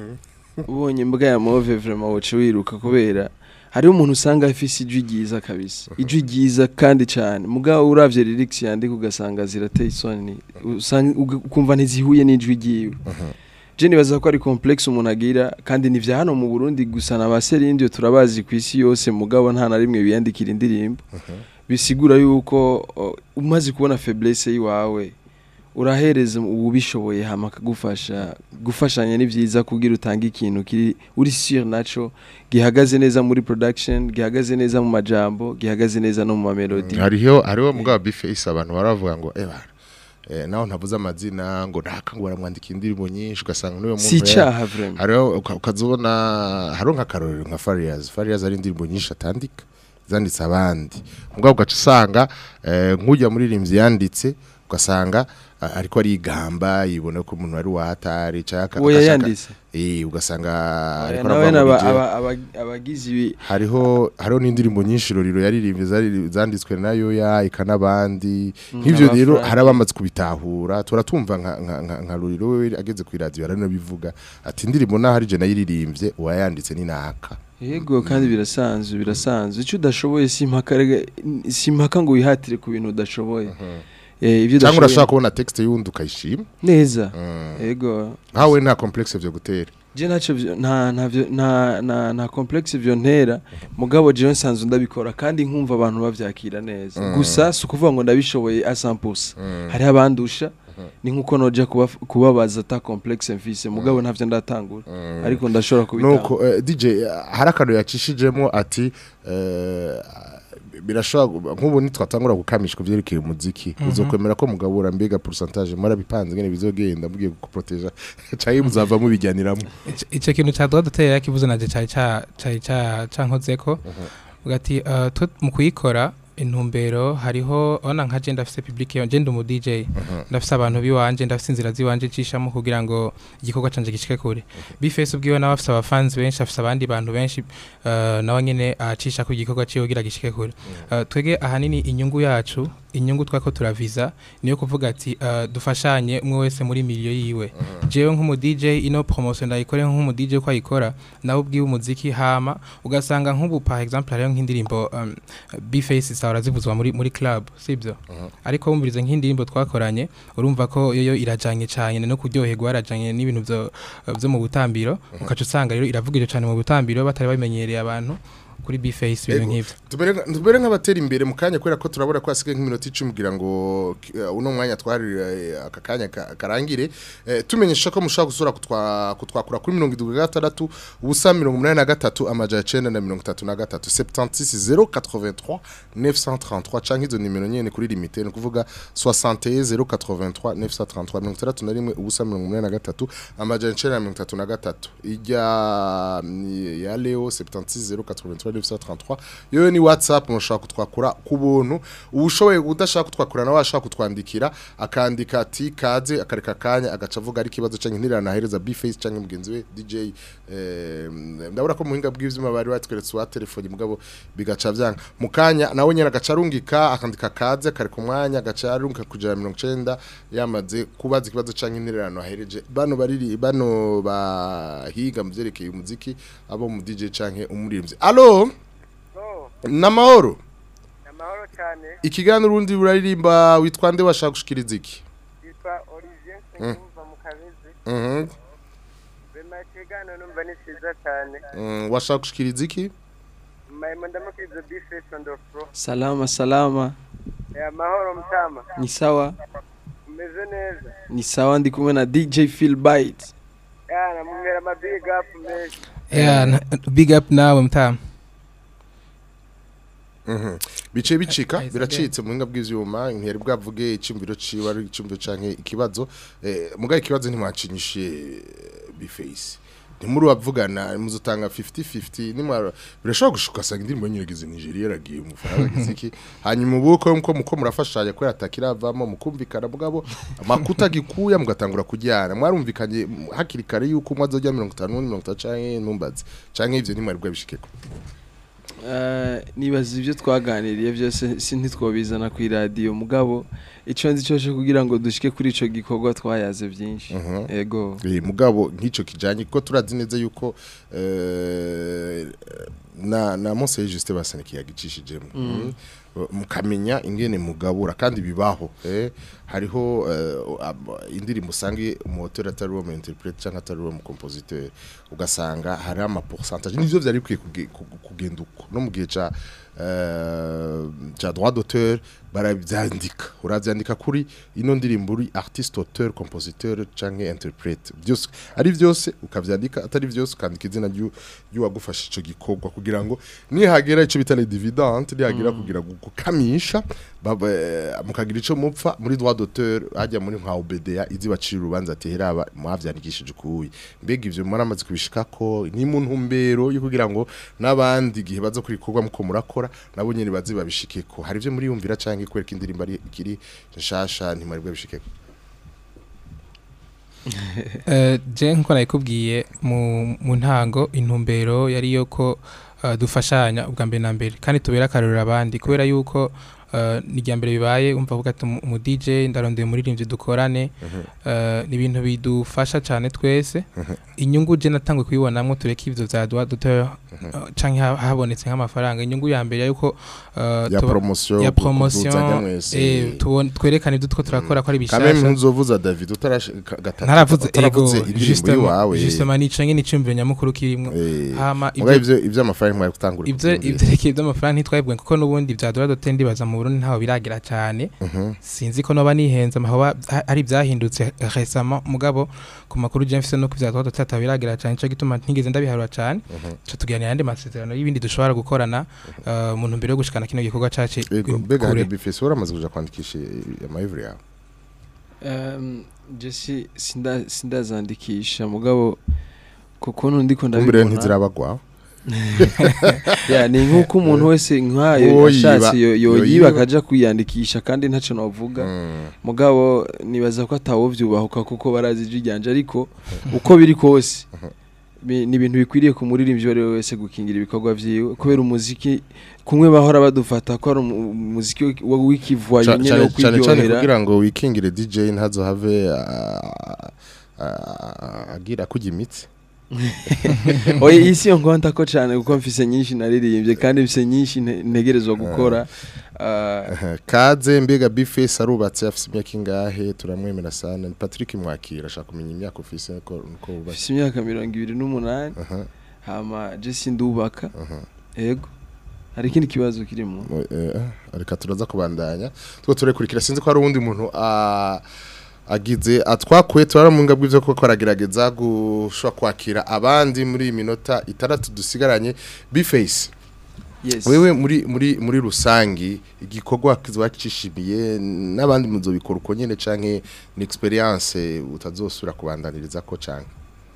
ubonye imbwa ya move vraiment woca wiruka kubera hariho umuntu usanga afise ijwi ryiza kabisa ijwi ryiza kandi cyane mugabo uravye lyrics yandika ugasanga zirateye isoni usanga uga- ukumva ntizihuye n'ijwi ryiwe je nibaza ko ari complexe umuntu agira kandi ni vya hano mu Burundi gusa na baserindi turabazi ku isi yose mugabo nta na rimwe biyandikira indirimbo bisigura yuko o, umaze kubona faiblesse yiwawe urahereza ubishoboye hama akagufasha gufashanya ni byiza kugira utange ikintu kiri uri sur naco gihagaze neza muri production gihagaze neza mu majambo gihagaze neza no mu mamelodi hariho hariho mugabo bface abantu baravuga ngo eh bana eh naho ntavuze amazina ngo ntaka ngo baramwandika indirimbo nyinshi ugasanga n'uyo muntu si ya- icaha vraiment hariho uka- ukazobona hariho nk'akarorero nka Farias Farias ari indirimbo nyinshi atandika zanditse abandi mugabo ugaca usanga eh, nk'ujya muri rimzi yanditse ugasanga ah, ariko arigamba yibona ko umuntu ari wahatari cyaka uwo yayanditse eh ugasanga ariko nawe aravuga ngo naba- DJ. aba- aba- abagize ibi hariho hariho n'indirimbo nyinshi roriro yaririmbye zari- zanditswe nayo ya ika n'abandi nk'ivyo aba rero Frank. hari abamaze kubitahura turatumva nka nka nka, nka roriro we ageze ku radio aranabivuga ati indirimbo naho ari je nayiririmbye uwayanditse ni naka yego kandi birasanzwe birasanzwe icyo udashoboye si impaka rega- si impaka ngo wihatire ku bintu udashoboye Eh, ibyo cyangwa urashobora udashoboye kubona texte y'undi ukayishima neza Mm. yego nkawe nta complexe vyo gutera je ntacyo vyo- nta nta vyo- nta nta nta complexe vyo ntera mugabo jewe nsanzwe ndabikora kandi nkumva abantu bavyakira neza Mm. gusa si ukuvuga ngo ndabishoboye a 100% Mm. hariho abandusha ni nkuko noja kuba- kubabaza ata complexe mfise mugabo ntavyo ndatangura Mm. ariko ndashobora kubitanga nuko eh, DJ eh, hari akantu yacishijemo ati eh, birashobora nk'ubu nitwatangura gukamisha ku byerekeye umuziki uzokwemera ko mugabura mbega pourcentage murabipanze ngene bizogenda mugiye guproteja cyangwa muzava mubijyaniramo Ico- ico kintu ca droit d'auteur yakivuze naje cari ca cari ca cankozeko ugati uh, twe mu kuyikora intumbero hariho ona nka je ndafise public yo je ndi umu DJ ndafise abantu biwanje ndafise inzira ziwanje cishamo kugira ngo igikorwa canje gishike kure bifese ubwiwe nawe afise abafans benshi afise abandi bantu benshi uh, nawe nyene acisha ku gikorwa ciwe kugira gishike kure uh, twege ahanini inyungu yacu inyungu twako turaviza niyo kuvuga ati uh, dufashanye umwe wese muri miliyo yiwe jewe nk'umu DJ ino promotion ndayikore nk'umu DJ ko ayikora nawe ubwiwe umuziki hama ugasanga nk'ubu par exemple hariho nk'indirimbo um, Bface sahora zivuzwa muri muri club sibyo ariko wumvirize nk'indirimbo twakoranye urumva ko yoyo irajanye cyane no kuryoherwa yarajanye n'ibintu byo byo mu butambiro ukaca usanga rero iravugije cyane mu butambiro batari babimenyereye abantu kuri Bface ibintu Ego. nk'ivyo tubere nka- tubere nk'abatera imbere mu kanya kubera ko turabona ko hasigaye nk'iminota icumi kugira ngo eh, uno mwanya twari eh, aka kanya ka- karangire Eh, tumenyesha ko mushobora gusura kutwa- kutwakura kuri mirongo irindwi na gatandatu ubusa mirongo umunani na gatatu amajana icenda na mirongo itatu na gatatu septantisi zero quatre-vingt-trois neuf cent trente-trois canke izo nimero nyene kuri limite ni ukuvuga soixante et zero quatre-vingt-trois neuf cent trente-trois mirongo itandatu na rimwe ubusa mirongo umunani na gatatu amajana icenda na mirongo itatu na gatatu ijya mm, ya leo septantisi zero quatre-vingt-trois 933 yewe ni WhatsApp mushaka kutwakura ku buntu ubushoboye udashaka kutwakura nawe ashaka kutwandikira akandika ati kaze akareka kanya agaca avuga ari kibazo canke ntirana ahereza Bface canke mugenzi we DJ eh, ndabura ko muhinga bw'ivyuma bari batweretse wa telefone mugabo bigaca vyanga mukanya nawe nyene agaca arungika akandika kaze akareka umwanya agaca arungika kujana 90 yamaze kubaza ikibazo canke ntirana ahereje bano bariri bano bahiga muvyerekeye umuziki abo mu DJ canke umuririmvyi allo namahoro amahoro cyane ikiganiro urundi buraririmba witwa nde washaka gushikiriza iki yitwa olivier nsengiyumva mu kabezi Mhm. bema ikiganiro numva ni cyiza cyane Mm, washaka gushikiriza iki mayimo ndamukiriza bifesi on the floor salama salama Eh, amahoro mutama ni sawa umeze neza ni sawa ndi kumwe na DJ Phil Bite ya namumera ama big up menshi Yeah, na- big up nawe mtama Mhm. bice bicika Ahise biracitse mu buhinga bw'ivyuma ntiyari bwavuge icyumviro ciwe ari icyumviro canke ikibazo eh mugaye ikibazo ntimwacinyishe biface ntimuri bavugana muzutanga 50-50 nimara birashobora gushuka sanga indirimbo nyiragize Nigeria yaragiye mu Faransa giziki hanyuma ubuko muko muko murafashanya ko yatakiravamo mukumvikana mugabo amakuta gikuya mugatangura kujyana mwarumvikanye mm, hakiri kare yuko umwe azojya 50 50 canke ntumbaze canke ivyo ntimwari bwabishikeko Eh, nibaza ibyo twaganiriye byose si ntitwobizana ku iradiyo mugabo icyo nzi cyose kugira ngo dushike kuri ico gikorwa twayaze byinshi Mhm. ego Eh, mugabo nk'ico kijanye kuko turazi neza yuko eh, na na Mose Juste basane kiyagicishijemo Mm. Mm. mukamenya ingene mugabura kandi bibaho eh hariho eh, ab- indirimbo usange umuhotel atari uwo mu interprete cyangwa atari uwo mu compositeur ugasanga hari ama pourcentage nivyo vyari bikwiye kuge- ku- kugenda uko no mu gihe ca eh, ca droit d'auteur baravyandika uravyandika kuri ino ndirimbo uri artiste auteur compositeur canke interprete byose ari vyose ukavyandika atari vyose ukandika izina ryu ryuwagufasha ico gikorwa kugira ngo nihagera ico bita les dividendes nihagera kugira ngo gukamisha baba eh, mukagira ico mupfa muri droit d'auteur hajya muri nka OBDA izi bacira urubanza ati heraba mwavyandikishije ukuyi mbega ivyo mwaramaze kubishikako ni mu ntumbero yo kugira ngo n'abandi igihe baza kurikorwa muko murakora nabo nyene bazi babishikeko hari ivyo muri yumvira canke kwereka indirimbo ari ikiri nshasha ntimari bwabishikeko Eh, je nkuko nabikubwiye mu mu ntango intumbero yari yo ko eh, dufashanya ubwa mbere na mbere kandi tubera akarorero abandi kubera yuko eh, ni irya mbere bibaye umva avuga ati umu DJ ndarondeye umuririmbyi dukorane eh, ni ibintu bidufasha cyane twese inyungu je natangwe kuyibonamwo tureke ivyo vya droit d'auteur eh, canke ha- habonetse nk'amafaranga inyungu ya mbere yuko eh, ya tuba- promotion ya gu- kuduzanya promotion mwese. eh, tubone- twerekane ibyo two turakora ko ari kameme bishasha ntuzovuza David utarash ka- gatatu ntaravuze ego utaravuze indirimbo yiwawe justement nico nyine icumviro nyamukuru kirimo Eh, hama mugabe ibyo ivyo ivyo amafaranga mwari gutangura ibyo ibyo reka iby'amafaranga ntitwabibwe kuko n'ubundi bya dola dote ndibaza mu Burundi ntaho biragira cyane sinzi ko noba nihenze amahoba ari ibyahindutse récemment mugabo ku makuru je mfise no ku bya dola dote ataho biragira cyane cyo gituma ntigeze ndabiharura cyane cyo tuganira yandi masezerano y'ibindi dushobora gukorana eh, mu ntumbero yo gushikana kino gikorwa cacu Ego, mbega kure. hari bifese uramaze kuja kwandikisha amahivure yawe Um, jesi sinda sindazandikisha mugabo kukuntu ndiko kumbere ndabibona ntizirabagwa ya ni nk'uko umuntu wese nkayo Uwo ashatse yiba- yo- yo yoyiba yiba. akaja kwiyandikisha kandi ntaco novuga mugabo nibaza ko atawovyubahuka kuko barazi ijwi ryanje ariko uko biri kose bi- ni ibintu bikwiriye ku muririmbyi uwo ari we wese gukingira ibikorwa vyiwe kubera umuziki kumwe bahora badufata ko ari umu- umuziki w'iki- wo- w'ikivuwayo Ca- nyene cane wo cane cane kwiryohera kugira ngo wikingire DJ ntazohave ah, ah, agira kujya imitsi oye isi yo nkonta ko cyane kuko mfise nyinshi naririmbye kandi mfise nyinshi nte- ntegerezwa gukora Ah, kaze mbega bifese arubatse afise imyaka ingahe turamwemera sana ni Patrick Mwakira ashaka kumenya imyaka ufise ko uko wubatse mfise imyaka mirongo ibiri n'umunani hama jesi ndubaka ego hari ikindi kibazo kirimo Eh, reka turaza kubandanya two turekurikira sinzi ko hari uwundi muntu ah, agize atwakuye turamunga bw'ivyo koko aragerageza gushobora kwakira abandi muri iyi minota itandatu dusigaranye biface Yes. wewe muri muri muri rusangi igikorwa kizwacishimiye n'abandi muzobikora uko nyene canke ni experience utazosura kubandaniriza ko canke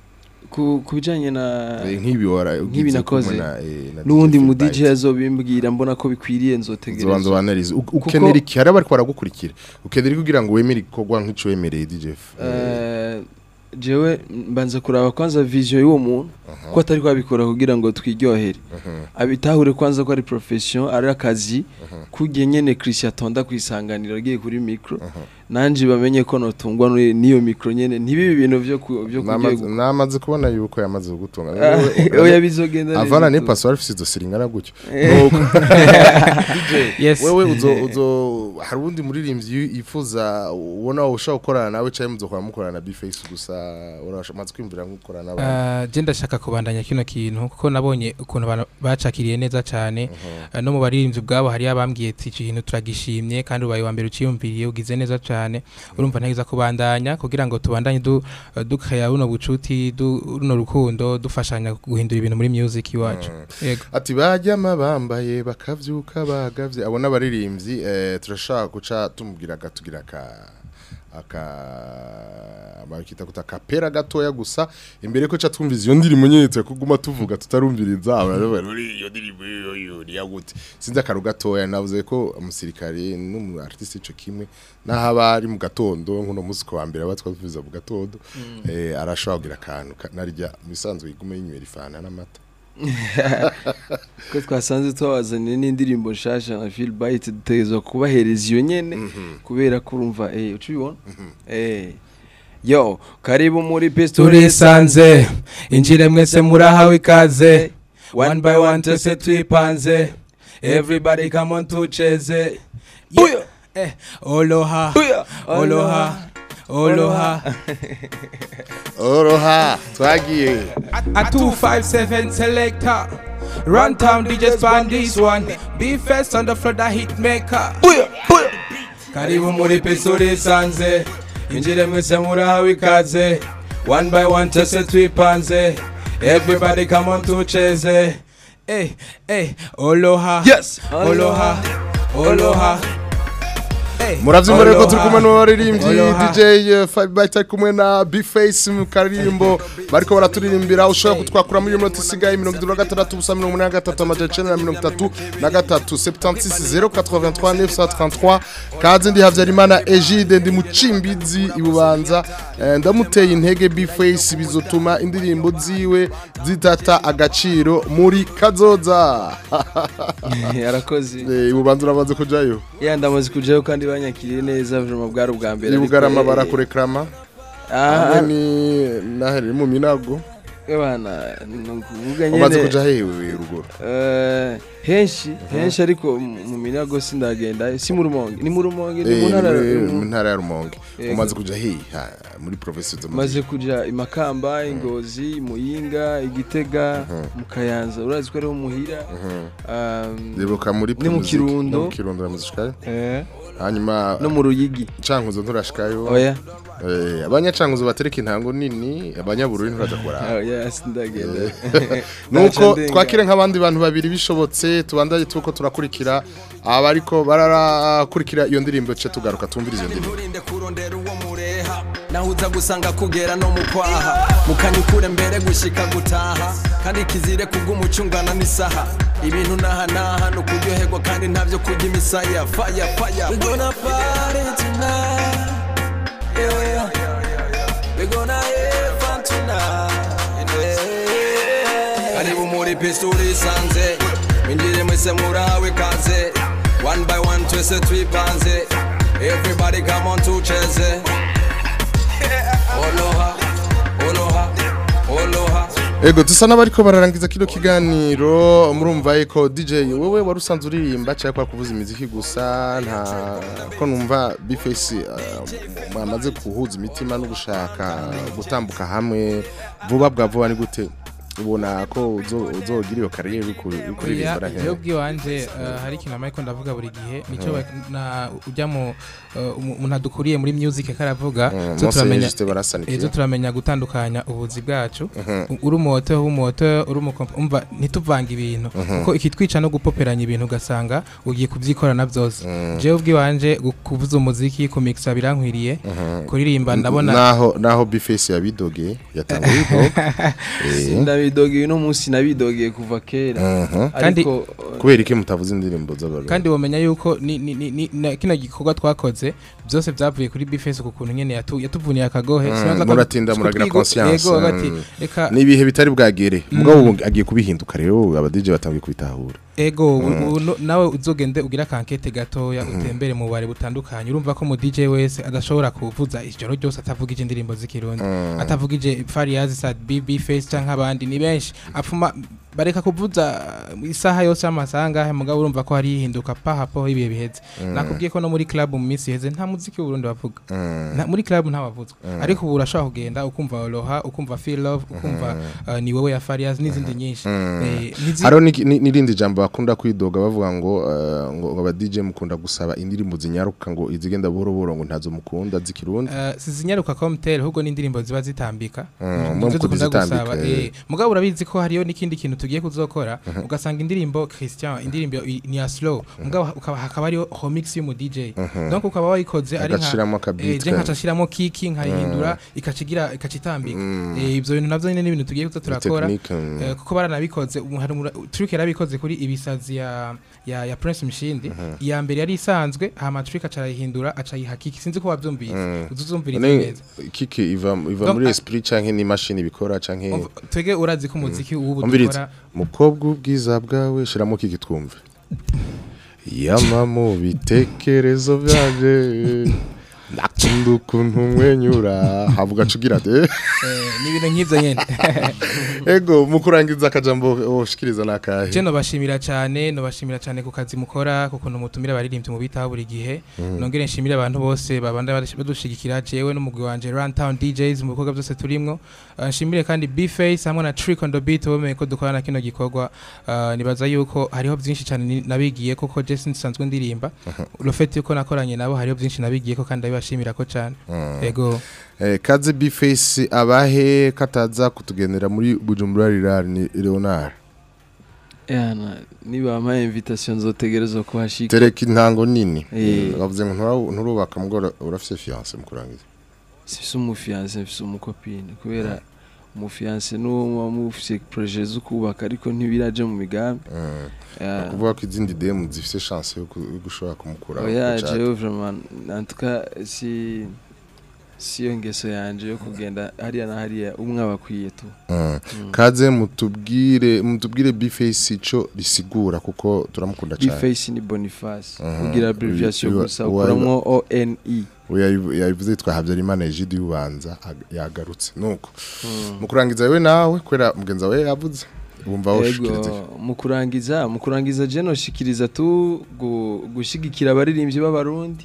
ku ku bijanye na Eh, nk'ibi wara nk'ibi ugize nakoze kumwe na, eh, na n'uwundi DJ mu Feedback. DJ azobimbwira mbona ko bikwiriye Zobanza nzotegereza banarize U- Kuko- ukenera iki hari abari baragukurikira ukenera iki kugira ngo wemere igikorwa nk'ico wemereye DJ F? Eh, jewe mbanza kuraba kwanza vision y'uwo muntu ko atari kwabikora kugira ngo twiryohere abitahure kwanza ko ari profession ari akazi kugiye nyene Christian atonda kwisanganira agiye kuri micro nanje bamenye ko notungwa n'uri- n'iyo micro nyene ntibibe ibintu vyo ku- vyo Namaze- kugiye namaze kubona yuko yamaze gutunga Ah, oya bizogenda neza avana ne tu. paso arifise izo siringana gutyo Eh. Nuko- DJ Yes. wewe uzo uzo hari undi muririmbyi yifuza ubona ushaka gukorana nawe cyangwa muzokora mukorana na Bface gusa urashamaze kwimvira gukorana n'abandi Uh, je ndashaka kubandanya kino kintu kuko nabonye ukuntu abantu bacakiriye neza cyane uh, no mu baririmbyi ubwabo hari abambwiye ati iki kintu turagishimye kandi ubaye wa mbere uciyumviriye ugize neza cyane urumva ntegeza kubandanya kugira ngo tubandanye du, uh, dukaya runo bucuti du, runo rukundo dufashanya guhindura ibintu muri music iwacu yego ati bajyama bambaye bakavyuka bagavye abo n'abaririmbyi eh, turashaka guca tumubwira gatugira ka aka bakita kuta kapera gatoya gusa imbere ko ca twumviza iyo ndirimbo nyetse kuguma tuvuga tutarumviriza abana bari iyo ndirimbo yo yo ni yagute sinzi akaru gatoya navuze ko umusirikare n'umu artiste ico kimwe naho aba ari mu gatondo nkuno musi ko wa mbere abatwa tuvuza mu gatondo eh arashobora kugira akantu ka- narya misanzwe igume yinywera ifana n'amata ko twasanze twabazaniye n'indirimbo nshasha na Phil Bite dutegerezwa kubahereza iyo nyene kubera ko urumva eh ucibona eh yo karibu muri pistol turisanze injire mwese murahawe ikaze one by one twese twipanze everybody come on tucheze yeah. eh, oloha oloha oloha oroha twagiye A 257 selector. Run town DJs band this one. Be first on the floor, the hit maker. karibu muri pisuri sanze injire mwese murahawe ikaze one by one twese twipanze everybody come on tucheze eh eh oloha Yes. oloha oloha Eh, muravyumva rero ko Oloha. turi kumwe n'abaririmbyi Oloha. DJ eh, Five Byte ari kumwe na Bface mu karirimbo bariko baraturirimbira ushobora kutwakura muri minota isigaye mirongo itatu na gatandatu ubusa mirongo umunani na gatatu amajana icenda na mirongo itatu na gatatu 76 083 933 kaze ndi Havyarimana Egide ndi mu Cimbizi ibubanza Eh, ndamuteye intege Bface bizotuma indirimbo ziwe zitata agaciro muri kazoza arakoze Eh, ibubanza uramaze kujayo ya ndamaze kujayo kandi banyakiriye neza vraiment bwari ubwa mbere ariko, ibugarama eh, barakurekrama ah, hamwe ni nahere mu minago bana ni ukuvuga umaze nyene kuja hewe ruguru eh, henshi henshi ariko mu mu minago sindagenda si mu rumonge ni mu rumonge ni mu Eh, ntara muri- mu- mu ntara ya rumonge Yego. umaze kuja hehe Ha, muri province zo maze kuja imakamba ingozi muyinga igitega mu kayanza urazi ko ariho muhira um, Debuka muri ni mu Primusic, Kirundo. no mu Kirundo ramuzishikayo eh, hanyuma no mu ruyigi cankuzo nturashikayo oya eh abanyacankuzo batereka intango nini abanyabururi nturaja kuraba oya sindagenda nuko twakire nk'abandi bantu babiri bishobotse tubandaye tuko turakurikira abariko barakurikira iyo ndirimbo ce tugaruka tumviriza iyo ndirimbo nturinde kurondera uwo mureha naho uza gusanga kugera no mu kwaha mukanyukure mbere gushika gutaha kandi kizire kubw'umuco ungana n'isaha ibintu naha naha ni ukuryoherwa kandi ntabyo kurya imisaya faya faya We gonna party tonight yeah. We gonna have fun tonight yeah. karibu muri pisi urisanze winjire mwese murahawe ikaze one by one twese twipanze everybody come on tucheze oloha oloha oloha Ego dusa n'abariko bararangiza kino kiganiro murumva yuko DJ wewe wari usanzwe uririmba cyangwa kwa kuvuza imiziki gusa nta ko numva Bface uh, mwamaze kuhuza imitima no gushaka gutambuka hamwe vuba bwa vuba ni gute ubona ko uzo- uzogira iyo kariyeri uri ku- uri Oya, kuririmba na jewe hehe ubwiwanje eh, hari ikintu amariko ndavuga buri gihe nico ba- na ujya mu eh, umu- umuntu adukuriye muri music karavuga Mm, zo Mose turamenya Justin barasanikiye. ezo turamenya gutandukanya ubuzi bwacu Mhm. U- uri umuhoto w'umuhoto uri umukompa umva ntituvanga ibintu Mhm. kuko ikitwica no gupoperanya ibintu ugasanga ugiye kubyikorana byose Mm. jewe ubwiwanje gu- kuvuza umuziki kumixa birankwiriye Mhm. kuririmba ndabona naho naho bifesi yabidogeye yatanguye idoga Eh. ndabidogeye uno munsi nabidogeye kuva kera Mhm. Kandi- ariko kubera iki mutavuze indirimbo z'abarundi kandi wamenya yuko ni, ni, ni, ni, na- kino gikorwa twakoze byose byavuye kuri bifesi ku kuntu nyene yatu, yatuvuniye akagohe Mm, Sinaza ko- muratinda ko muragira twigo- conscience yego bati mm. reka ni ibihe bitari bwagere Mm. mugabo ubu agiye kubihinduka rero aba DJ batangiye kubitahura ego Mm. ubu no- nawe uzogende ugira kankete gatoya utembere mu bare butandukanye urumva ko mu DJ wese adashobora kuvuza ijoro ryose atavugije indirimbo z'ikirundi Mm. atavugije Fariaz Sad BB Face canke abandi ni benshi apfuma bareka kuvuza isaha yose amasaha ngahe mugabo urumva ko hari hinduka pahapo ibihe biheze Mm. nakubwiye ko no muri club mu minsi iheze nta muziki w'uburundi bavuga Mm. Nta- muri club nta wavuzwa Mm. ariko ubu urashobora kugenda ukumva Aloha ukumva Feel Love ukumva uh, ni wowe ya Fariaz n'izindi nyinshi Mm. Eh, ntizi- hariho n'iki- ni- n'irindi jambo bakunda kwidoga bavuga ngo eh, ngo ngo aba DJ mukunda gusaba indirimbo zinyaruka ngo izigenda buhoro buhoro ngo ntazo mukunda z'ikirundi Uh, sizinyaruka komtel ahubwo n'indirimbo ziba zitambika Mm, Nizo mwe dukunda kuzitambika, gusaba, eh. eh. mugabo urabizi ko hariyo n'ikindi kintu tugiye kuzokora ugasanga indirimbo Christian indirimbo i- ni ya slow mugabo ukaba hakaba hariyo remix y'umu DJ Mhm. donc ukaba wayikoze ari Agashiramo akabeat eh, je ka- nkacashiramo kiki nkayihindura ikacigira ikacitambika Mm. eh, ivyo bintu navyo nyene n'ibintu tugiye kuza turakora technique, mm. eh, kuko baranabikoze umu- hari umura- trick yarabikoze kuri ibisazi ya ya, ya Prince Mshindi iya mbere yari isanzwe hama trick acarayihindura acayiha kiki sinzi ko wavyumvise Mm. uzuzumviriza None neza kiki iva iva Donc, muri a- esprit canke ni machine bikora canke Umva, twege urazi ko umuziki w'ubu umviriza dukora mukobwa ubwiza bwawe shiramo kiki twumve yama mu bitekerezo byanje nakunda ukuntu umwenyura havuga cugira de eh, ni ibintu nk'ivyo nyene ego mu kurangiza akajambo woshikiriza nakahe je nobashimira cyane nobashimira cyane ku kazi mukora ku kuntu mutumira abaririmbyi mu bitaho buri gihe Mhm. nongere nshimire abantu bose babanda badash- badushigikira jewe n'umugwi wanje Runtown DJs mu bikorwa byose turimwo Uh, nshimire kandi B-Face hamwe na Trick on the Beat bemeye ko dukorana kino gikorwa Uh, nibaza yuko hariho byinshi cyane ni- nabigiye koko je sinsanzwe ndirimba urufete yuko nakoranye nabo hariho byinshi nabigiye ko kandi ndabibashimira ko cyane Mm. ego Eh, kaze bface abahe kataza kutugendera muri bujumbura rirari ni leonard yana niba ama invitation nzotegerezwa kuhashika tereka intango nini Eh. bavuze ngo ntura- nturubaka mugora urafise fiance mu kurangiza sifise umufiance mfise umukopine kubera umufiance n'uwo muba mufise projet zo kubaka ariko ntibiraje mu migambi Yeah. kuvuga ko izindi demu zifise chance yo ku- yo gushobora kumukura oya jewe vraiment en tout cas si siyo ngeso yanje yo kugenda hariya na hariya umwe abakwiye tu Mm. kaze mutubwire mutubwire bface ico risigura kuko turamukunda cyane Bface ni Boniface Mhm. ugira abbreviation Uyu- gusa uwa- ukuramwo ONE Oya, yabivuze yitwa Habyarimana Egide y'ubanza ag- yagarutse nuko Mm. mu kurangiza wewe nawe kwera mugenzi wawe yavuze wumva woshikiriza Ego, mu kurangiza mu kurangiza je noshikiriza tu gu- gushigikira abaririmbyi b'abarundi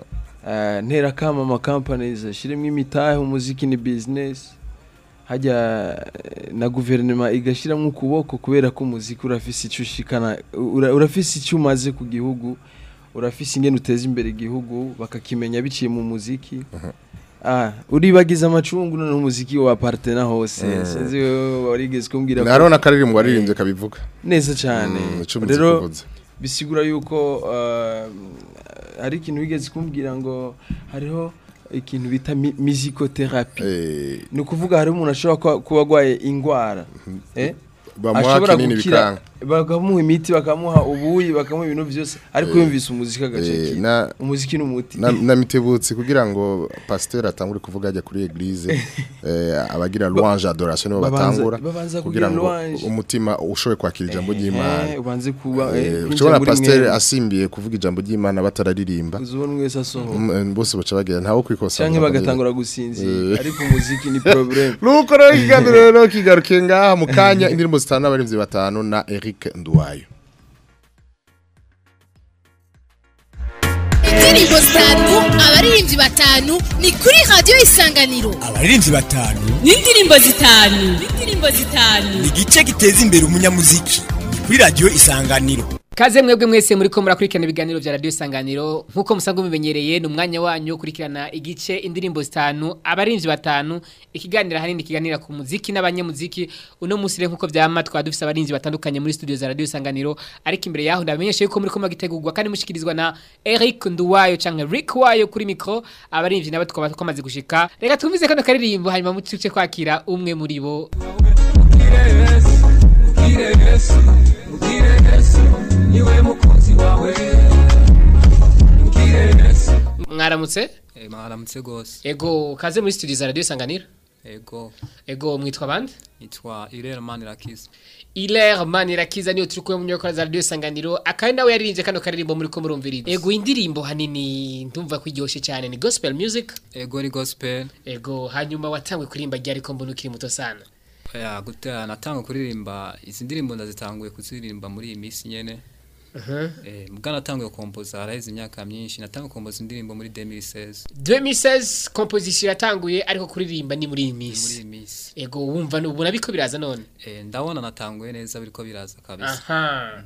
Eh, ntera kama ama companies ashiremwe imitahe umuziki ni business hajya eh, na guverinoma igashiramo ukuboko kubera ko umuziki urafise icyo ushikana ura- urafise icyo umaze ku gihugu urafise ingene uteza imbere igihugu bakakimenya biciye mu muziki Ah, uribagiza amacungu none umuziki wa partena hose Mm. sinzi wewe warigeze kumbwira ko- hariho n'akaririmbo waririmbye kabivuga neza cyane Mm, ico umuziki rero uvuze. bisigura yuko uh, hari ikintu wigeze kumbwira ngo hariho ikintu bita mi- musicotherapy ni ukuvuga hari umuntu ashobora kuba- kuba arwaye indwara eh? Bamuha ashobora kinini gukira bikanga. bakamuha imiti bakamuha ubuyi bakamuha ibintu byose ariko Eh, yumvise umuziki eh, agaceki na- umuziki ni umuti na, na mitebutsi kugira ngo pasteur atangure kuvuga ajya kuri eglise eh, abagira louange adoration nibo babanza- batangura babanza kugira kugira ngo louange. umutima ushobe kwakira ijambo ry'Imana Eh, ubanze kuba eh, Eh, kwinjira ushobora muri pasteur mwene. asimbiye kuvuga ijambo ry'Imana batararirimba uzubona umwe wese asohoka Mm, eh, bose baca bagira ntawo kwikosa canke bagatangura gusinzira Eh. ariko umuziki ni problem nuko rero ikiganiro rero kigarukiye ngaha mu kanya indirimbo zitanu n'abarimvyi batanu na Eric Nduwayo indirimbo zitanu abaririmbyi batanu ni kuri radiyo isanganiro abaririmbyi batanu n'indirimbo zitanu n'indirimbo zitanu ni igice giteza imbere umunyamuziki ni kuri radiyo isanganiro Kaze mwebwe mwese muri ko murakurikirana ibiganiro vya radio isanganiro nkuko musanzwe mumenyereye ni umwanya wanyu wo kurikirana igice indirimbo zitanu abarinzi batanu ikiganira hanini kiganira ku muziki n'abanyamuziki uno munsi rero nkuko vyama twa dufise abarinzi batandukanye muri studio za radio isanganiro ariko imbere yaho ndabamenyesha yuko muri ko magitegurwa kandi mushikirizwa na Eric Nduwayo canke Rick Wayo kuri micro abarinzi nabo tukaba twamaze gushika reka twumvize kano karirimbo hanyuma mutuce kwakira umwe muri bo niwe mukunzi wawe mwaramutse Eh, mwaramutse gose ego kaze muri studio za radio isanganiro ego ego mwitwa bande nitwa Irere Manirakiza Iler Manirakiza niyo turi kumwe mu nyoko za radio isanganiro akandi nawe yaririnze kano karirimbo muri ko murumviriza ego indirimbo hanini ndumva ko iryoshe cyane ni gospel music ego ni gospel ego hanyuma watangwe kurimba ryari ko mbona ukiri muto sana ya gutera natanga kuririmba izi ndirimbo ndazitanguye kuziririmba muri iyi minsi nyene Mhm. eh mbwa natanguye kompoza haraheze imyaka myinshi natanguye kompoza indirimbo muri 2016 2016 composition yatanguye ariko kuririmba ni muri iyi muri minsi iyi minsi ego wumva ubona biko biraza none eh ndabona natanguye neza biriko biraza kabisa aha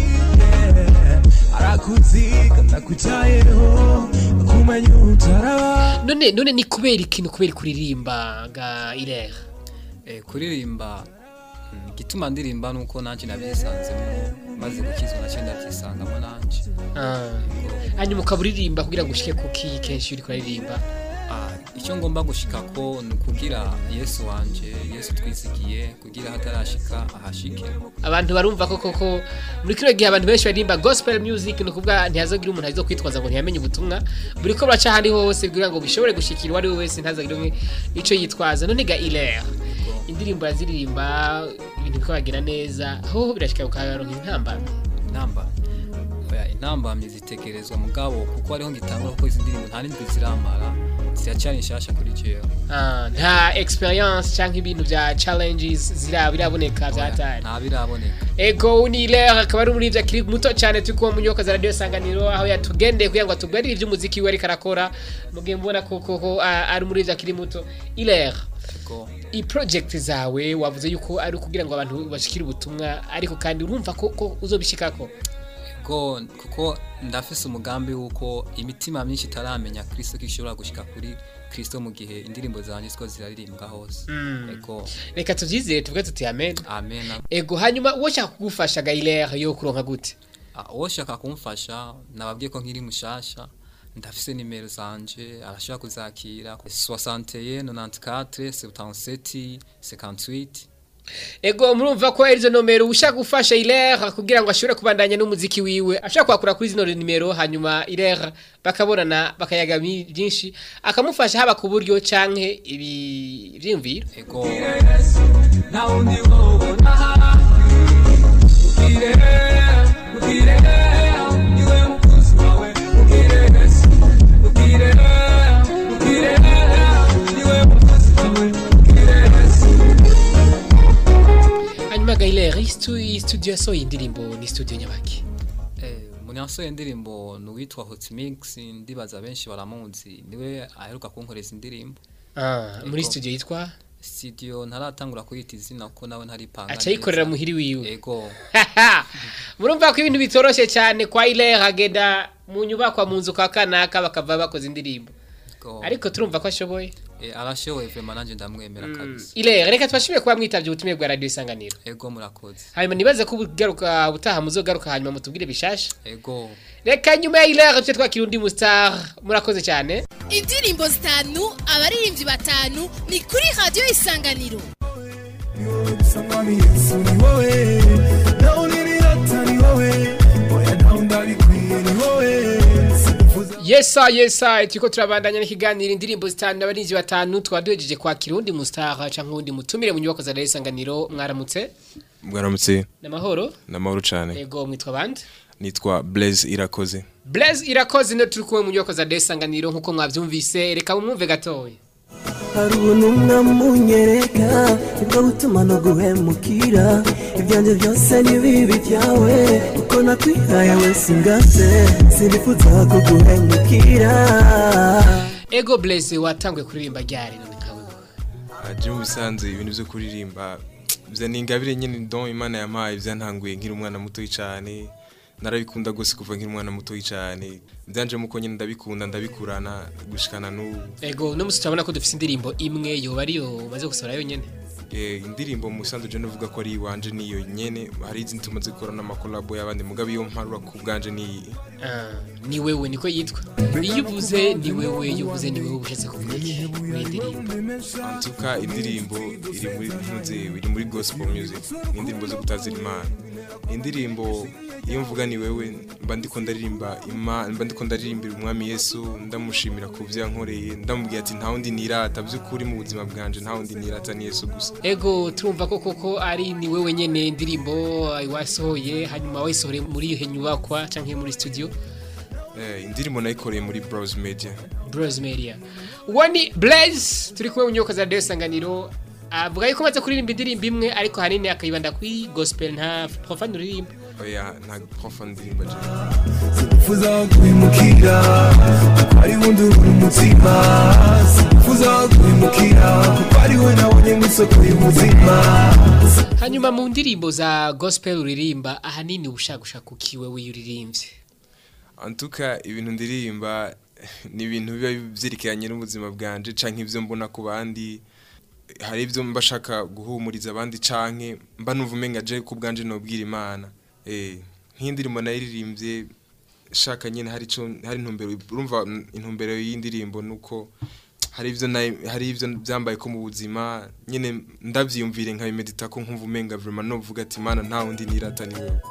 arakuziga ndakucayeho kumenya utaraba none none ni kubera ikintu kubera kuririmba ga Iler eh kuririmba mm, igituma ndirimba nuko nanje nabyisanzemo maze gukizwa naciye ndabyisangamo nanje Ah. hanyuma ukaburirimba kugira ngo ushike kuki kenshi uri kuririmba Ah, icyo ngomba gushika ko ni ukugira yesu wanje yesu twizigiye kugira hatarashika ahashike abantu barumva ko koko muri kino gihe abantu benshi baririmba gospel music ni ukuvuga ntihazogira umuntu azo kwitwaza ngo ntiyamenye ubutumwa buri ko buraca ahandi hose kugira ngo bishobore gushikira uwo ari we wese ntazagire umwe ico yitwaza none ga iler indirimbo yaziririmba ibintu bikabagira neza ho birashika ukaronka intambamyi intamba oya intambamyi zitegerezwa mugabo kuko hariho ngitangura kuko izi ndirimbo nta n'indwi ziramara ziracyari nshasha kuri jewe Ah, nta experience canke ibintu vya challenges zira biraboneka vyatari nta biraboneka ego ni Iler akaba ari umurivyi akiri muto cyane turi kuba mu nyubako za radio sanganiro aho yatugendeye kugira ngo atubwirire ivy'umuziki we ariko arakora mugihe mbona ko koko ah, ari umurivyi akiri muto Iler Ego. i project zawe wavuze yuko ari ukugira ngo abantu bashikire ubutumwa ariko kandi urumva ko, ko uzobishikako Ego kuko ndafise umugambi wuko imitima myinshi itaramenya Kristo ko ishobora gushika kuri Kristo mu gihe indirimbo zanje ziko ziraririmbwa hose Mm. ego reka tuvyizere tuvuge tuti amen amen ego hanyuma uwo shaka kugufasha ga Iler yo kuronka gute Ah, uwo shaka kumfasha nababwiye ko nkiri mushasha ndafise nimero zanje arashobora kuzakira 61 94 77 58 Ego murumva ko erizo nomero ushaka gufasha Iler kugira ngo ashobore kubandanya n'umuziki wiwe ashaka kwakura kuri zino nimero hanyuma Iler bakabonana bakayaga mi- byinshi akamufasha haba ku buryo canke ibi vyimviro ego nta wundi wobona ubwire ubwire niwe mukunzi wawe ubwire ubwire ubwire niwe mukunzi wawe ubwire hanyuma ga Iler iyi stu- iyi studio yasohoye indirimbo ni studio nyabaki eh munyasoye indirimbo nuwitwa Hot Mix ndibaza benshi baramuzi niwe aheruka kunkoreza indirimbo ah muri Ego. studio yitwa studio ntaratangura kuyita izina kuko nawe ntaripanga aca yikorera muhiri wiwe ego murumva ko ibintu bitoroshe cyane kwa Iler agenda mu nyubakwa mu nzu kwa kanaka bakava bakoze indirimbo ego ariko turumva ko ashoboye eh arashoboye vraiment nanje ndamwemera kabisa Iler reka tubashimire kuba mwitavye ubutumire bwa radio isanganiro ego murakoze hanyuma nibaze ko ugaruka ubutaha muzogaruka hanyuma mutubwire bishasha ego reka nyuma ya Iler tuje twakira undi mustar murakoze cyane indirimbo zitanu abaririmbyi batanu ni kuri radiyo isanganiro Somebody yesu ni wowe nawe niriyata ni wowe oya nawe ndabikwiye ni wowe sikuvuza yesa yesa turiko turabandanya n'ikiganiro indirimbo zitanu abarinzi batanu twaba duhejeje kwakira undi mustar canke uwundi mutumire mu nyubako za radio isanganiro mwaramutse mwaramutse n'amahoro namahoro cyane ego mwitwa bande nitwa blaise irakoze Blaise irakoze no turi kumwe mu nyubako za radio isanganiro nkuko mwavyumvise reka mumwumve gatoya hari ubuntu mwamunyereka nibwo butuma no guhemukira ibyanjye byose ni bibi byawe uko nakwihaye wese ingase sinifuza kuguhemukira ego blaze watanguye kuririmba ryari none nkawe aje mu bisanzwe ibintu byo kuririmba bya ni ingabire nyine don imana yampaye byantanguye nkiri umwana muto cyane narabikunda gose kuva nkiri umwana muto cyane byanje muko nyine ndabikunda ndabikurana gushikana n'ubu ego no musi turabona ko dufite indirimbo imwe yoba ariyo baze gusohora yonyene Eh, indirimbo mu bisanzwe je novuga ko ari iwanje niyo nyene hari izindi tumaze gukora n'amakolabo y'abandi mugabe iyo mparura ku bwanje ni Ah, ni wewe niko yitwa iyo uvuze ni wewe iyo uvuze ni wewe ushatse kuvuga iki muri iyi ndirimbo antuka indirimbo iri muri ntuze iri muri gospel music ni indirimbo zo gutazira imana indirimbo iyo mvuga ni wewe mba ndiko ndaririmba ima mba ndiko ndaririmbira umwami yesu ndamushimira ku byo yankoreye ndamubwira ati nta wundi nirata by'ukuri mu buzima bwanje nta wundi nirata ni yesu gusa ego turumva ko koko ari ni wewe nyene indirimbo wasohoye hanyuma wayisohore muri iyo nyubakwa canke muri studio eh, indirimbo nayikoreye muri browse media Bros Media uwo ni Blaze turi kumwe mu nyubako za Radio Sanganiro avuga yuko amaze kuririmba indirimbo imwe ariko hanini akayibanda kuri gospel nta profane uririmba oya nta profane ndirimba je sinifuza kwimukira kuko ari wundi uri umutima sinifuza kwimukira kuko ari we nabonye mu isoko y'ubuzima hanyuma mu ndirimbo za gospel uririmba ahanini ushaka gushaka ukiwe wiyuririmbye antuka ibintu ndirimba ni ibintu biba byerekeranye n'ubuzima bwanje canke ibyo mbona ku bandi hari ibyo mba shaka guhumuriza abandi canke mba numva umenga je ku bwanje nobwira imana eh nk'indirimbo nayiririmbye shaka nyine hari ico hari intumbero urumva mm, intumbero y'indirimbo nuko hari ibyo nayi- hari ibyo byambaye ko mu buzima nyine ndavyiyumvire nkabimedita ko nkumva umenga vraiment novuga ati imana nta wundi nirata ni wewe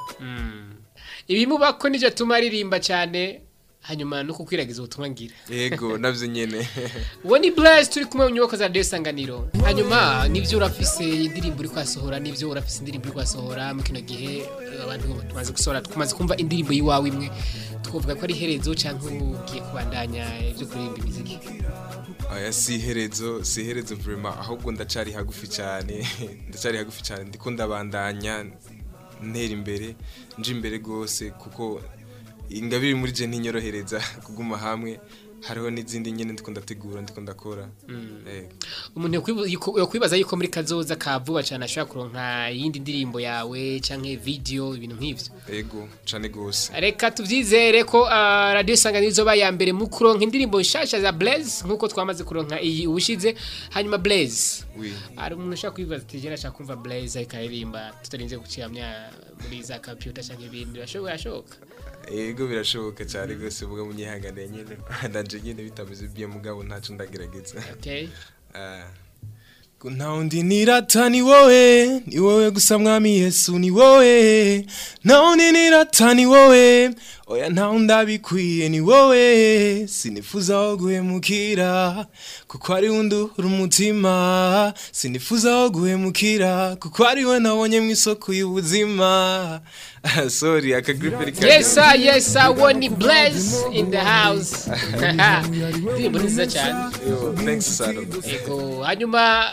ibimuba ko nivyo tuma aririmba cyane hanyuma no kukwiragiza ubutumwa ngira yego navyo nyene uwo ni Blaze turi kumwe mu nyubako za Radio Sanganiro hanyuma nivyo urafise indirimbo uri kwasohora nivyo urafise indirimbo uri kwasohora mu kino gihe abantu tumaze gusohora tumaze kumva indirimbo yiwawe imwe twovuga ko ari herezo canke ugiye kubandanya ibyo kuririmba imiziki Aya si iherezo si iherezo vraiment ahubwo ndacari hagufi cyane ndacari hagufi cyane ndiko ndabandanya ntera imbere nje imbere gose kuko ingabiri muri je ntinyorohereza kuguma hamwe hariho n'izindi nyene ndiko ndategura ndiko ndakora eh umuntu yokwibu- yuko- yokwibaza yuko muri kazoza ka vuba cyane ashobora kuronka iyindi ndirimbo yawe canke video ibintu nk'ivyo ego cane gose reka tubyizere ko ah, radiyo isanganiro izoba ya mbere mu kuronka indirimbo nshasha za blaze nk'uko twamaze kuronka iyi ubushize hanyuma blaze oui hari umuntu ushaka kwibaza ati jena ashaka kumva blaze ariko aririmba tutarinze guciramya muri za computer cyangwa ibindi birashoboka birashoboka ego birashoboka cyane gose vuga munyihanganiye nyene ndanje nyene bitameze bye mugabo ntaco ndagerageza okay Ah. Ko nta wundi nirata ni wowe ni wowe gusa mwami yesu ni wowe nta wundi nirata ni wowe oya nta wundi abikwiye ni wowe sinifuza aho guhemukira kuko ari wundi uri umutima sinifuza aho guhemukira kuko ari we nabonye mu isoko y'ubuzima Ah, sorry akagripe yes sir yes sir uwo ni blaze in the house indirimbo ni nziza cyane thanks sir ego hanyuma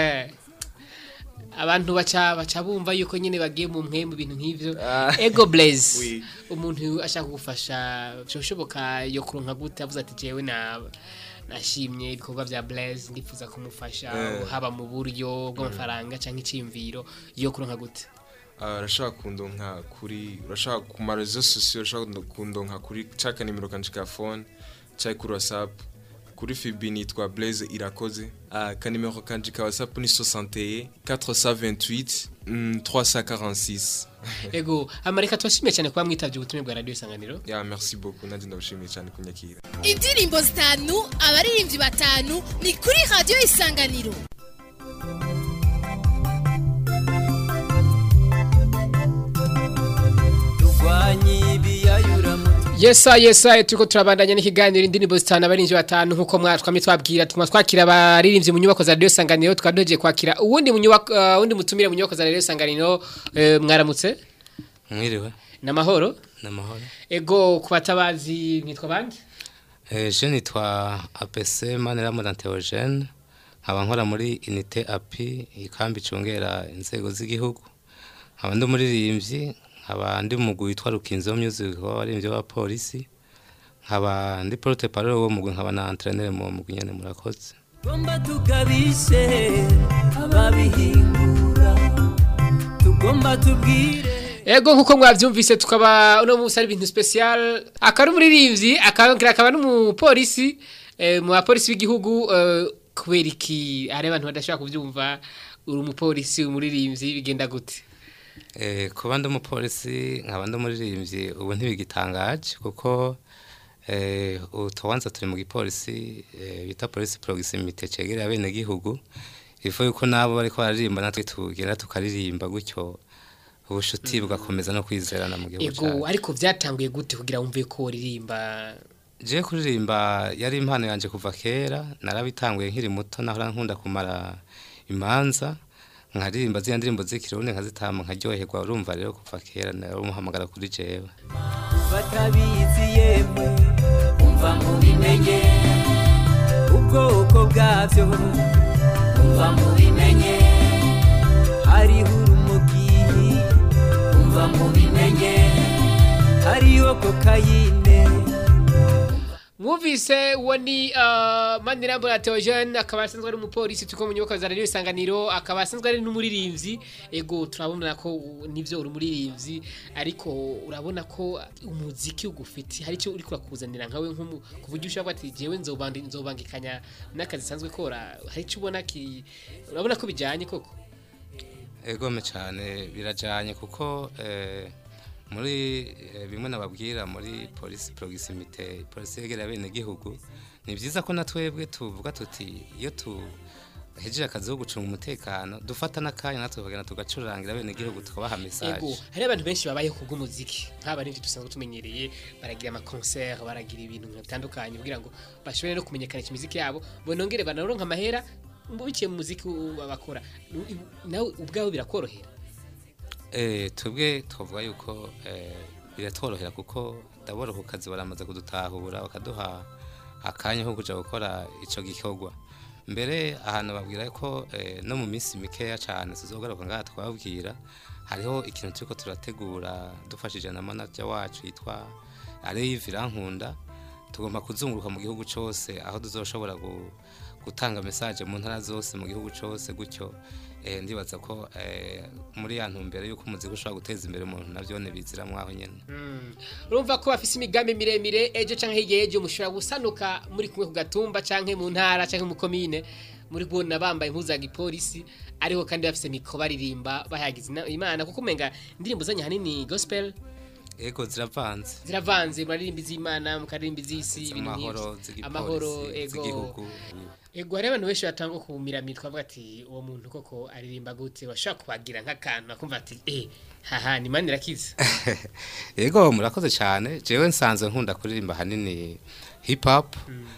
abantu baca baca bumva yuko nyine bagiye mu mwe mu bintu nk'ivyo ego blaze Oui. umuntu ashaka kugufasha byoshoboka yo kuronka gute avuze ati jewe na nashimye ibikorwa bya blaze ndifuza kumufasha Eh. haba mu buryo bw'amafaranga cyangwa icyimviro yo kuronka gute Ah, urashaka kundonka kuri urashaka ku marezo sosiyo urashaka kundonka kuri caka nimero kanje ka phone cyangwa kuri whatsapp kuri fibi nitwa blaze irakoze ah, ka nimero kanje ka whatsapp ni 61 428 mm, 346 ego amareka tubashimiye cyane kuba mwitavye ubutumwa bwa radio isanganiro ya merci beaucoup nanjye ndabashimiye cyane kunyakira indirimbo zitanu abaririmbyi batanu ni kuri radiyo isanganiro turwanye ibiyayura mu Yesa yesa turiko turabandanya n'ikiganiro indirimbo zitanu abarinzi batanu nkuko mwatwamye twabwira tuma twakira abaririmbyi mu nyubako za Radio Sanganiro tukadoje kwakira uwundi mu nyubako uh, uwundi mutumire mu nyubako za Radio Sanganiro eh, mwaramutse mwiriwe namahoro namahoro ego kubatabazi mwitwa bandi eh je nitwa APC Maniramu Theogene nkaba nkora muri inite api ikambi icungera inzego z'igihugu nkaba ndi umuririmbyi nkaba ndi umugwi witwa rukinzo music w'abaririmbyi b'abapolisi nkaba ndi porte parole wo mugwi nkaba na entraîneur mu mugwi nyene murakoze tugomba tukabishe ababihingura tugomba tubwire Ego nkuko mwavyumvise tukaba uno musi ari ibintu special akaba ari umuririmbyi akaba akaba n'umupolisi eh, mu bapolisi b'igihugu eh, kubera iki hari abantu badashobora kuvyumva uri umupolisi umuririmbyi bigenda gute Eh, kuba ndi umupolisi nkaba ndi umuririmbyi ubu ntibigitangaje kuko eh, utubanza turi mu gipolisi eh, bita polisi proximite cegereye abenegihugu ifu yuko nabo bariko bararirimba natwe tugenda tukaririmba gutyo ubushuti bugakomeza no kwizerana mu gihugu Ego cacu ariko vyatanguye gute kugira wumve ko uririmba je kuririmba yari impano yanje kuva kera narabitanguye nkiri muto nahora nkunda kumara imanza nkaririmba ziriya ndirimbo z'ikirundi nkazitama nkaryoherwa urumva rero kuva kera nari umuhamagara kuri jewe batabizi yemwe umva mubimenye ubwoko bwabyo umva mubimenye hariho urumogi umva mubimenye hariho kokayine Mwumvise uwo ni uh, Manirambura Theogene akaba asanzwe ari umupolisi tuko mu nyubako za radio isanganiro akaba asanzwe ari n'umuririmbyi ego turabona ko u- nivyo uri umuririmbyi ariko urabona ko umuziki ugufiti hari icyo uri kurakuzanira nkawe nkumu kuvuga ushaka ati jewe nzobandi nzobangikanya n'akazi sanzwe kora hari icyo ubona ki urabona ko bijanye koko egome cyane birajyanye kuko eh, muri eh, bimwe nababwira muri polisi proximite polisi yegereye abenegihugu ni byiza ko na twebwe tuvuga tuti iyo tuhejeje akazi ko gucunga umutekano dufata n'akanya natwe tukagenda tugacurangira abenegihugu tukabaha mesaje Ego, hari abantu benshi babayeho kubw'umuziki nk'aba n'ibyo dusanzwe tumenyereye baragira ama concert baragira ibintu bitandukanye kugira ngo bashobore no kumenyekanisha imiziki yabo bonongere banaronka amahera mu biciye mu muziki u- bakora Nu- i- nawe ubwawe birakorohera Eh, twebwe twavuga yuko eh, biratworohera kuko ndabona ku kazi baramaze kudutahura bakaduha akanya ko kuja gukora ico gikorwa mbere ahantu babwira ko eh, no mu minsi mikeya cyane tuzogaruka ngaha twababwira hariho ikintu turiko turategura dufashije na manager wacu yitwa Aleyiv Irankunda tugomba kuzunguruka mu gihugu cose aho tuzoshobora gu- gutanga message mu ntara zose mu gihugu cose gutyo eh, ndibaza ko eh, muri ya ntumbero yuko umuziki ushobora guteza imbere umuntu navyo bizira mwaho nyene Mm. urumva ko bafise imigambi miremire ejo canke hirya y'ejo mushobora gusanuka muri kumwe ku gatumba canke mu ntara canke mu komine muri kubona bambaye impuzu ya gipolisi ariko kandi bafise mikro baririmba bahagize ina- imana kuko umenga indirimbo zanyu hanini gospel ego ziravanze ziravanze muraririmba iz'imana mukaririmba iz'isi ibintu amahoro nk'ivyo. z'igipolisi amahoro ego z'igihugu ego hari abantu benshi batanga kumiramira twavuga ati uwo muntu koko aririmba gute washobora kubagira nk'akantu akumva ati eh haha ni mani irakiza ego murakoze cyane jewe nsanzwe nkunda kuririmba hanini hip hop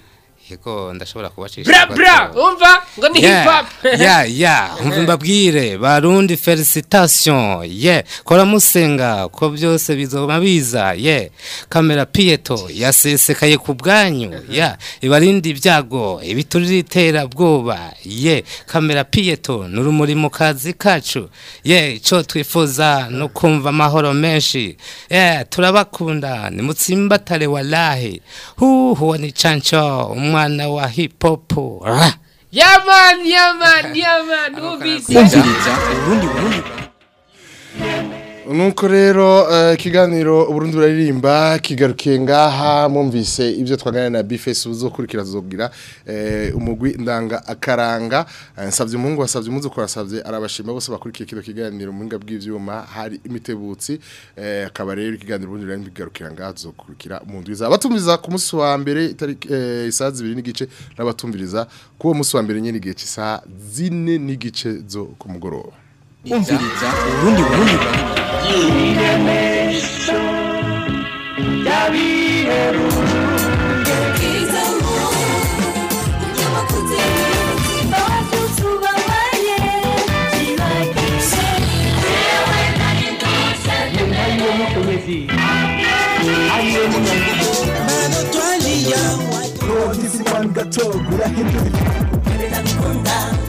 ego ndashobora kubacisha bra gato. bra umva ngo ni hip Yeah, hop yeah, yeah. umva mbabwire barundi felicitation yeah kora musenga ko byose bizoba biza yeah kamera pieto yasesekaye ku bwanyu yeah ibarindi ibyago ibiturira iterabwoba yeah kamera pieto n'urumuri mu kazi kacu yeah ico twifuza no kumva amahoro menshi yeah turabakunda nimutsimbatare walahi hu huwa ni chancho umwana wa hip hop Rah. yaman yaman yaman ubise nuko rero eh, ikiganiro uburundi buraririmba kigarukiye ngaha mwumvise ibyo twaganira na bifesi uzokurikira zobwira eh, umugwi ndanga akaranga Eh, nsavye umuhungu wasavye umuzi ko wasavye arabashima bose bakurikiye kino kiganiro mu mbwa bw'ivyuma hari imitebutsi eh, akaba rero ikiganiro uburundi buraririmba kigarukira ngaha tuzokurikira mu ndwi za batumviriza ku munsi wa mbere itariki eh, isaha zibiri n'igice n'abatumviriza ku uwo munsi wa mbere nyene igihe cy'isaha zine n'igice zo ku mugoroba umviriza urundi burundi gato gurahindura nkunda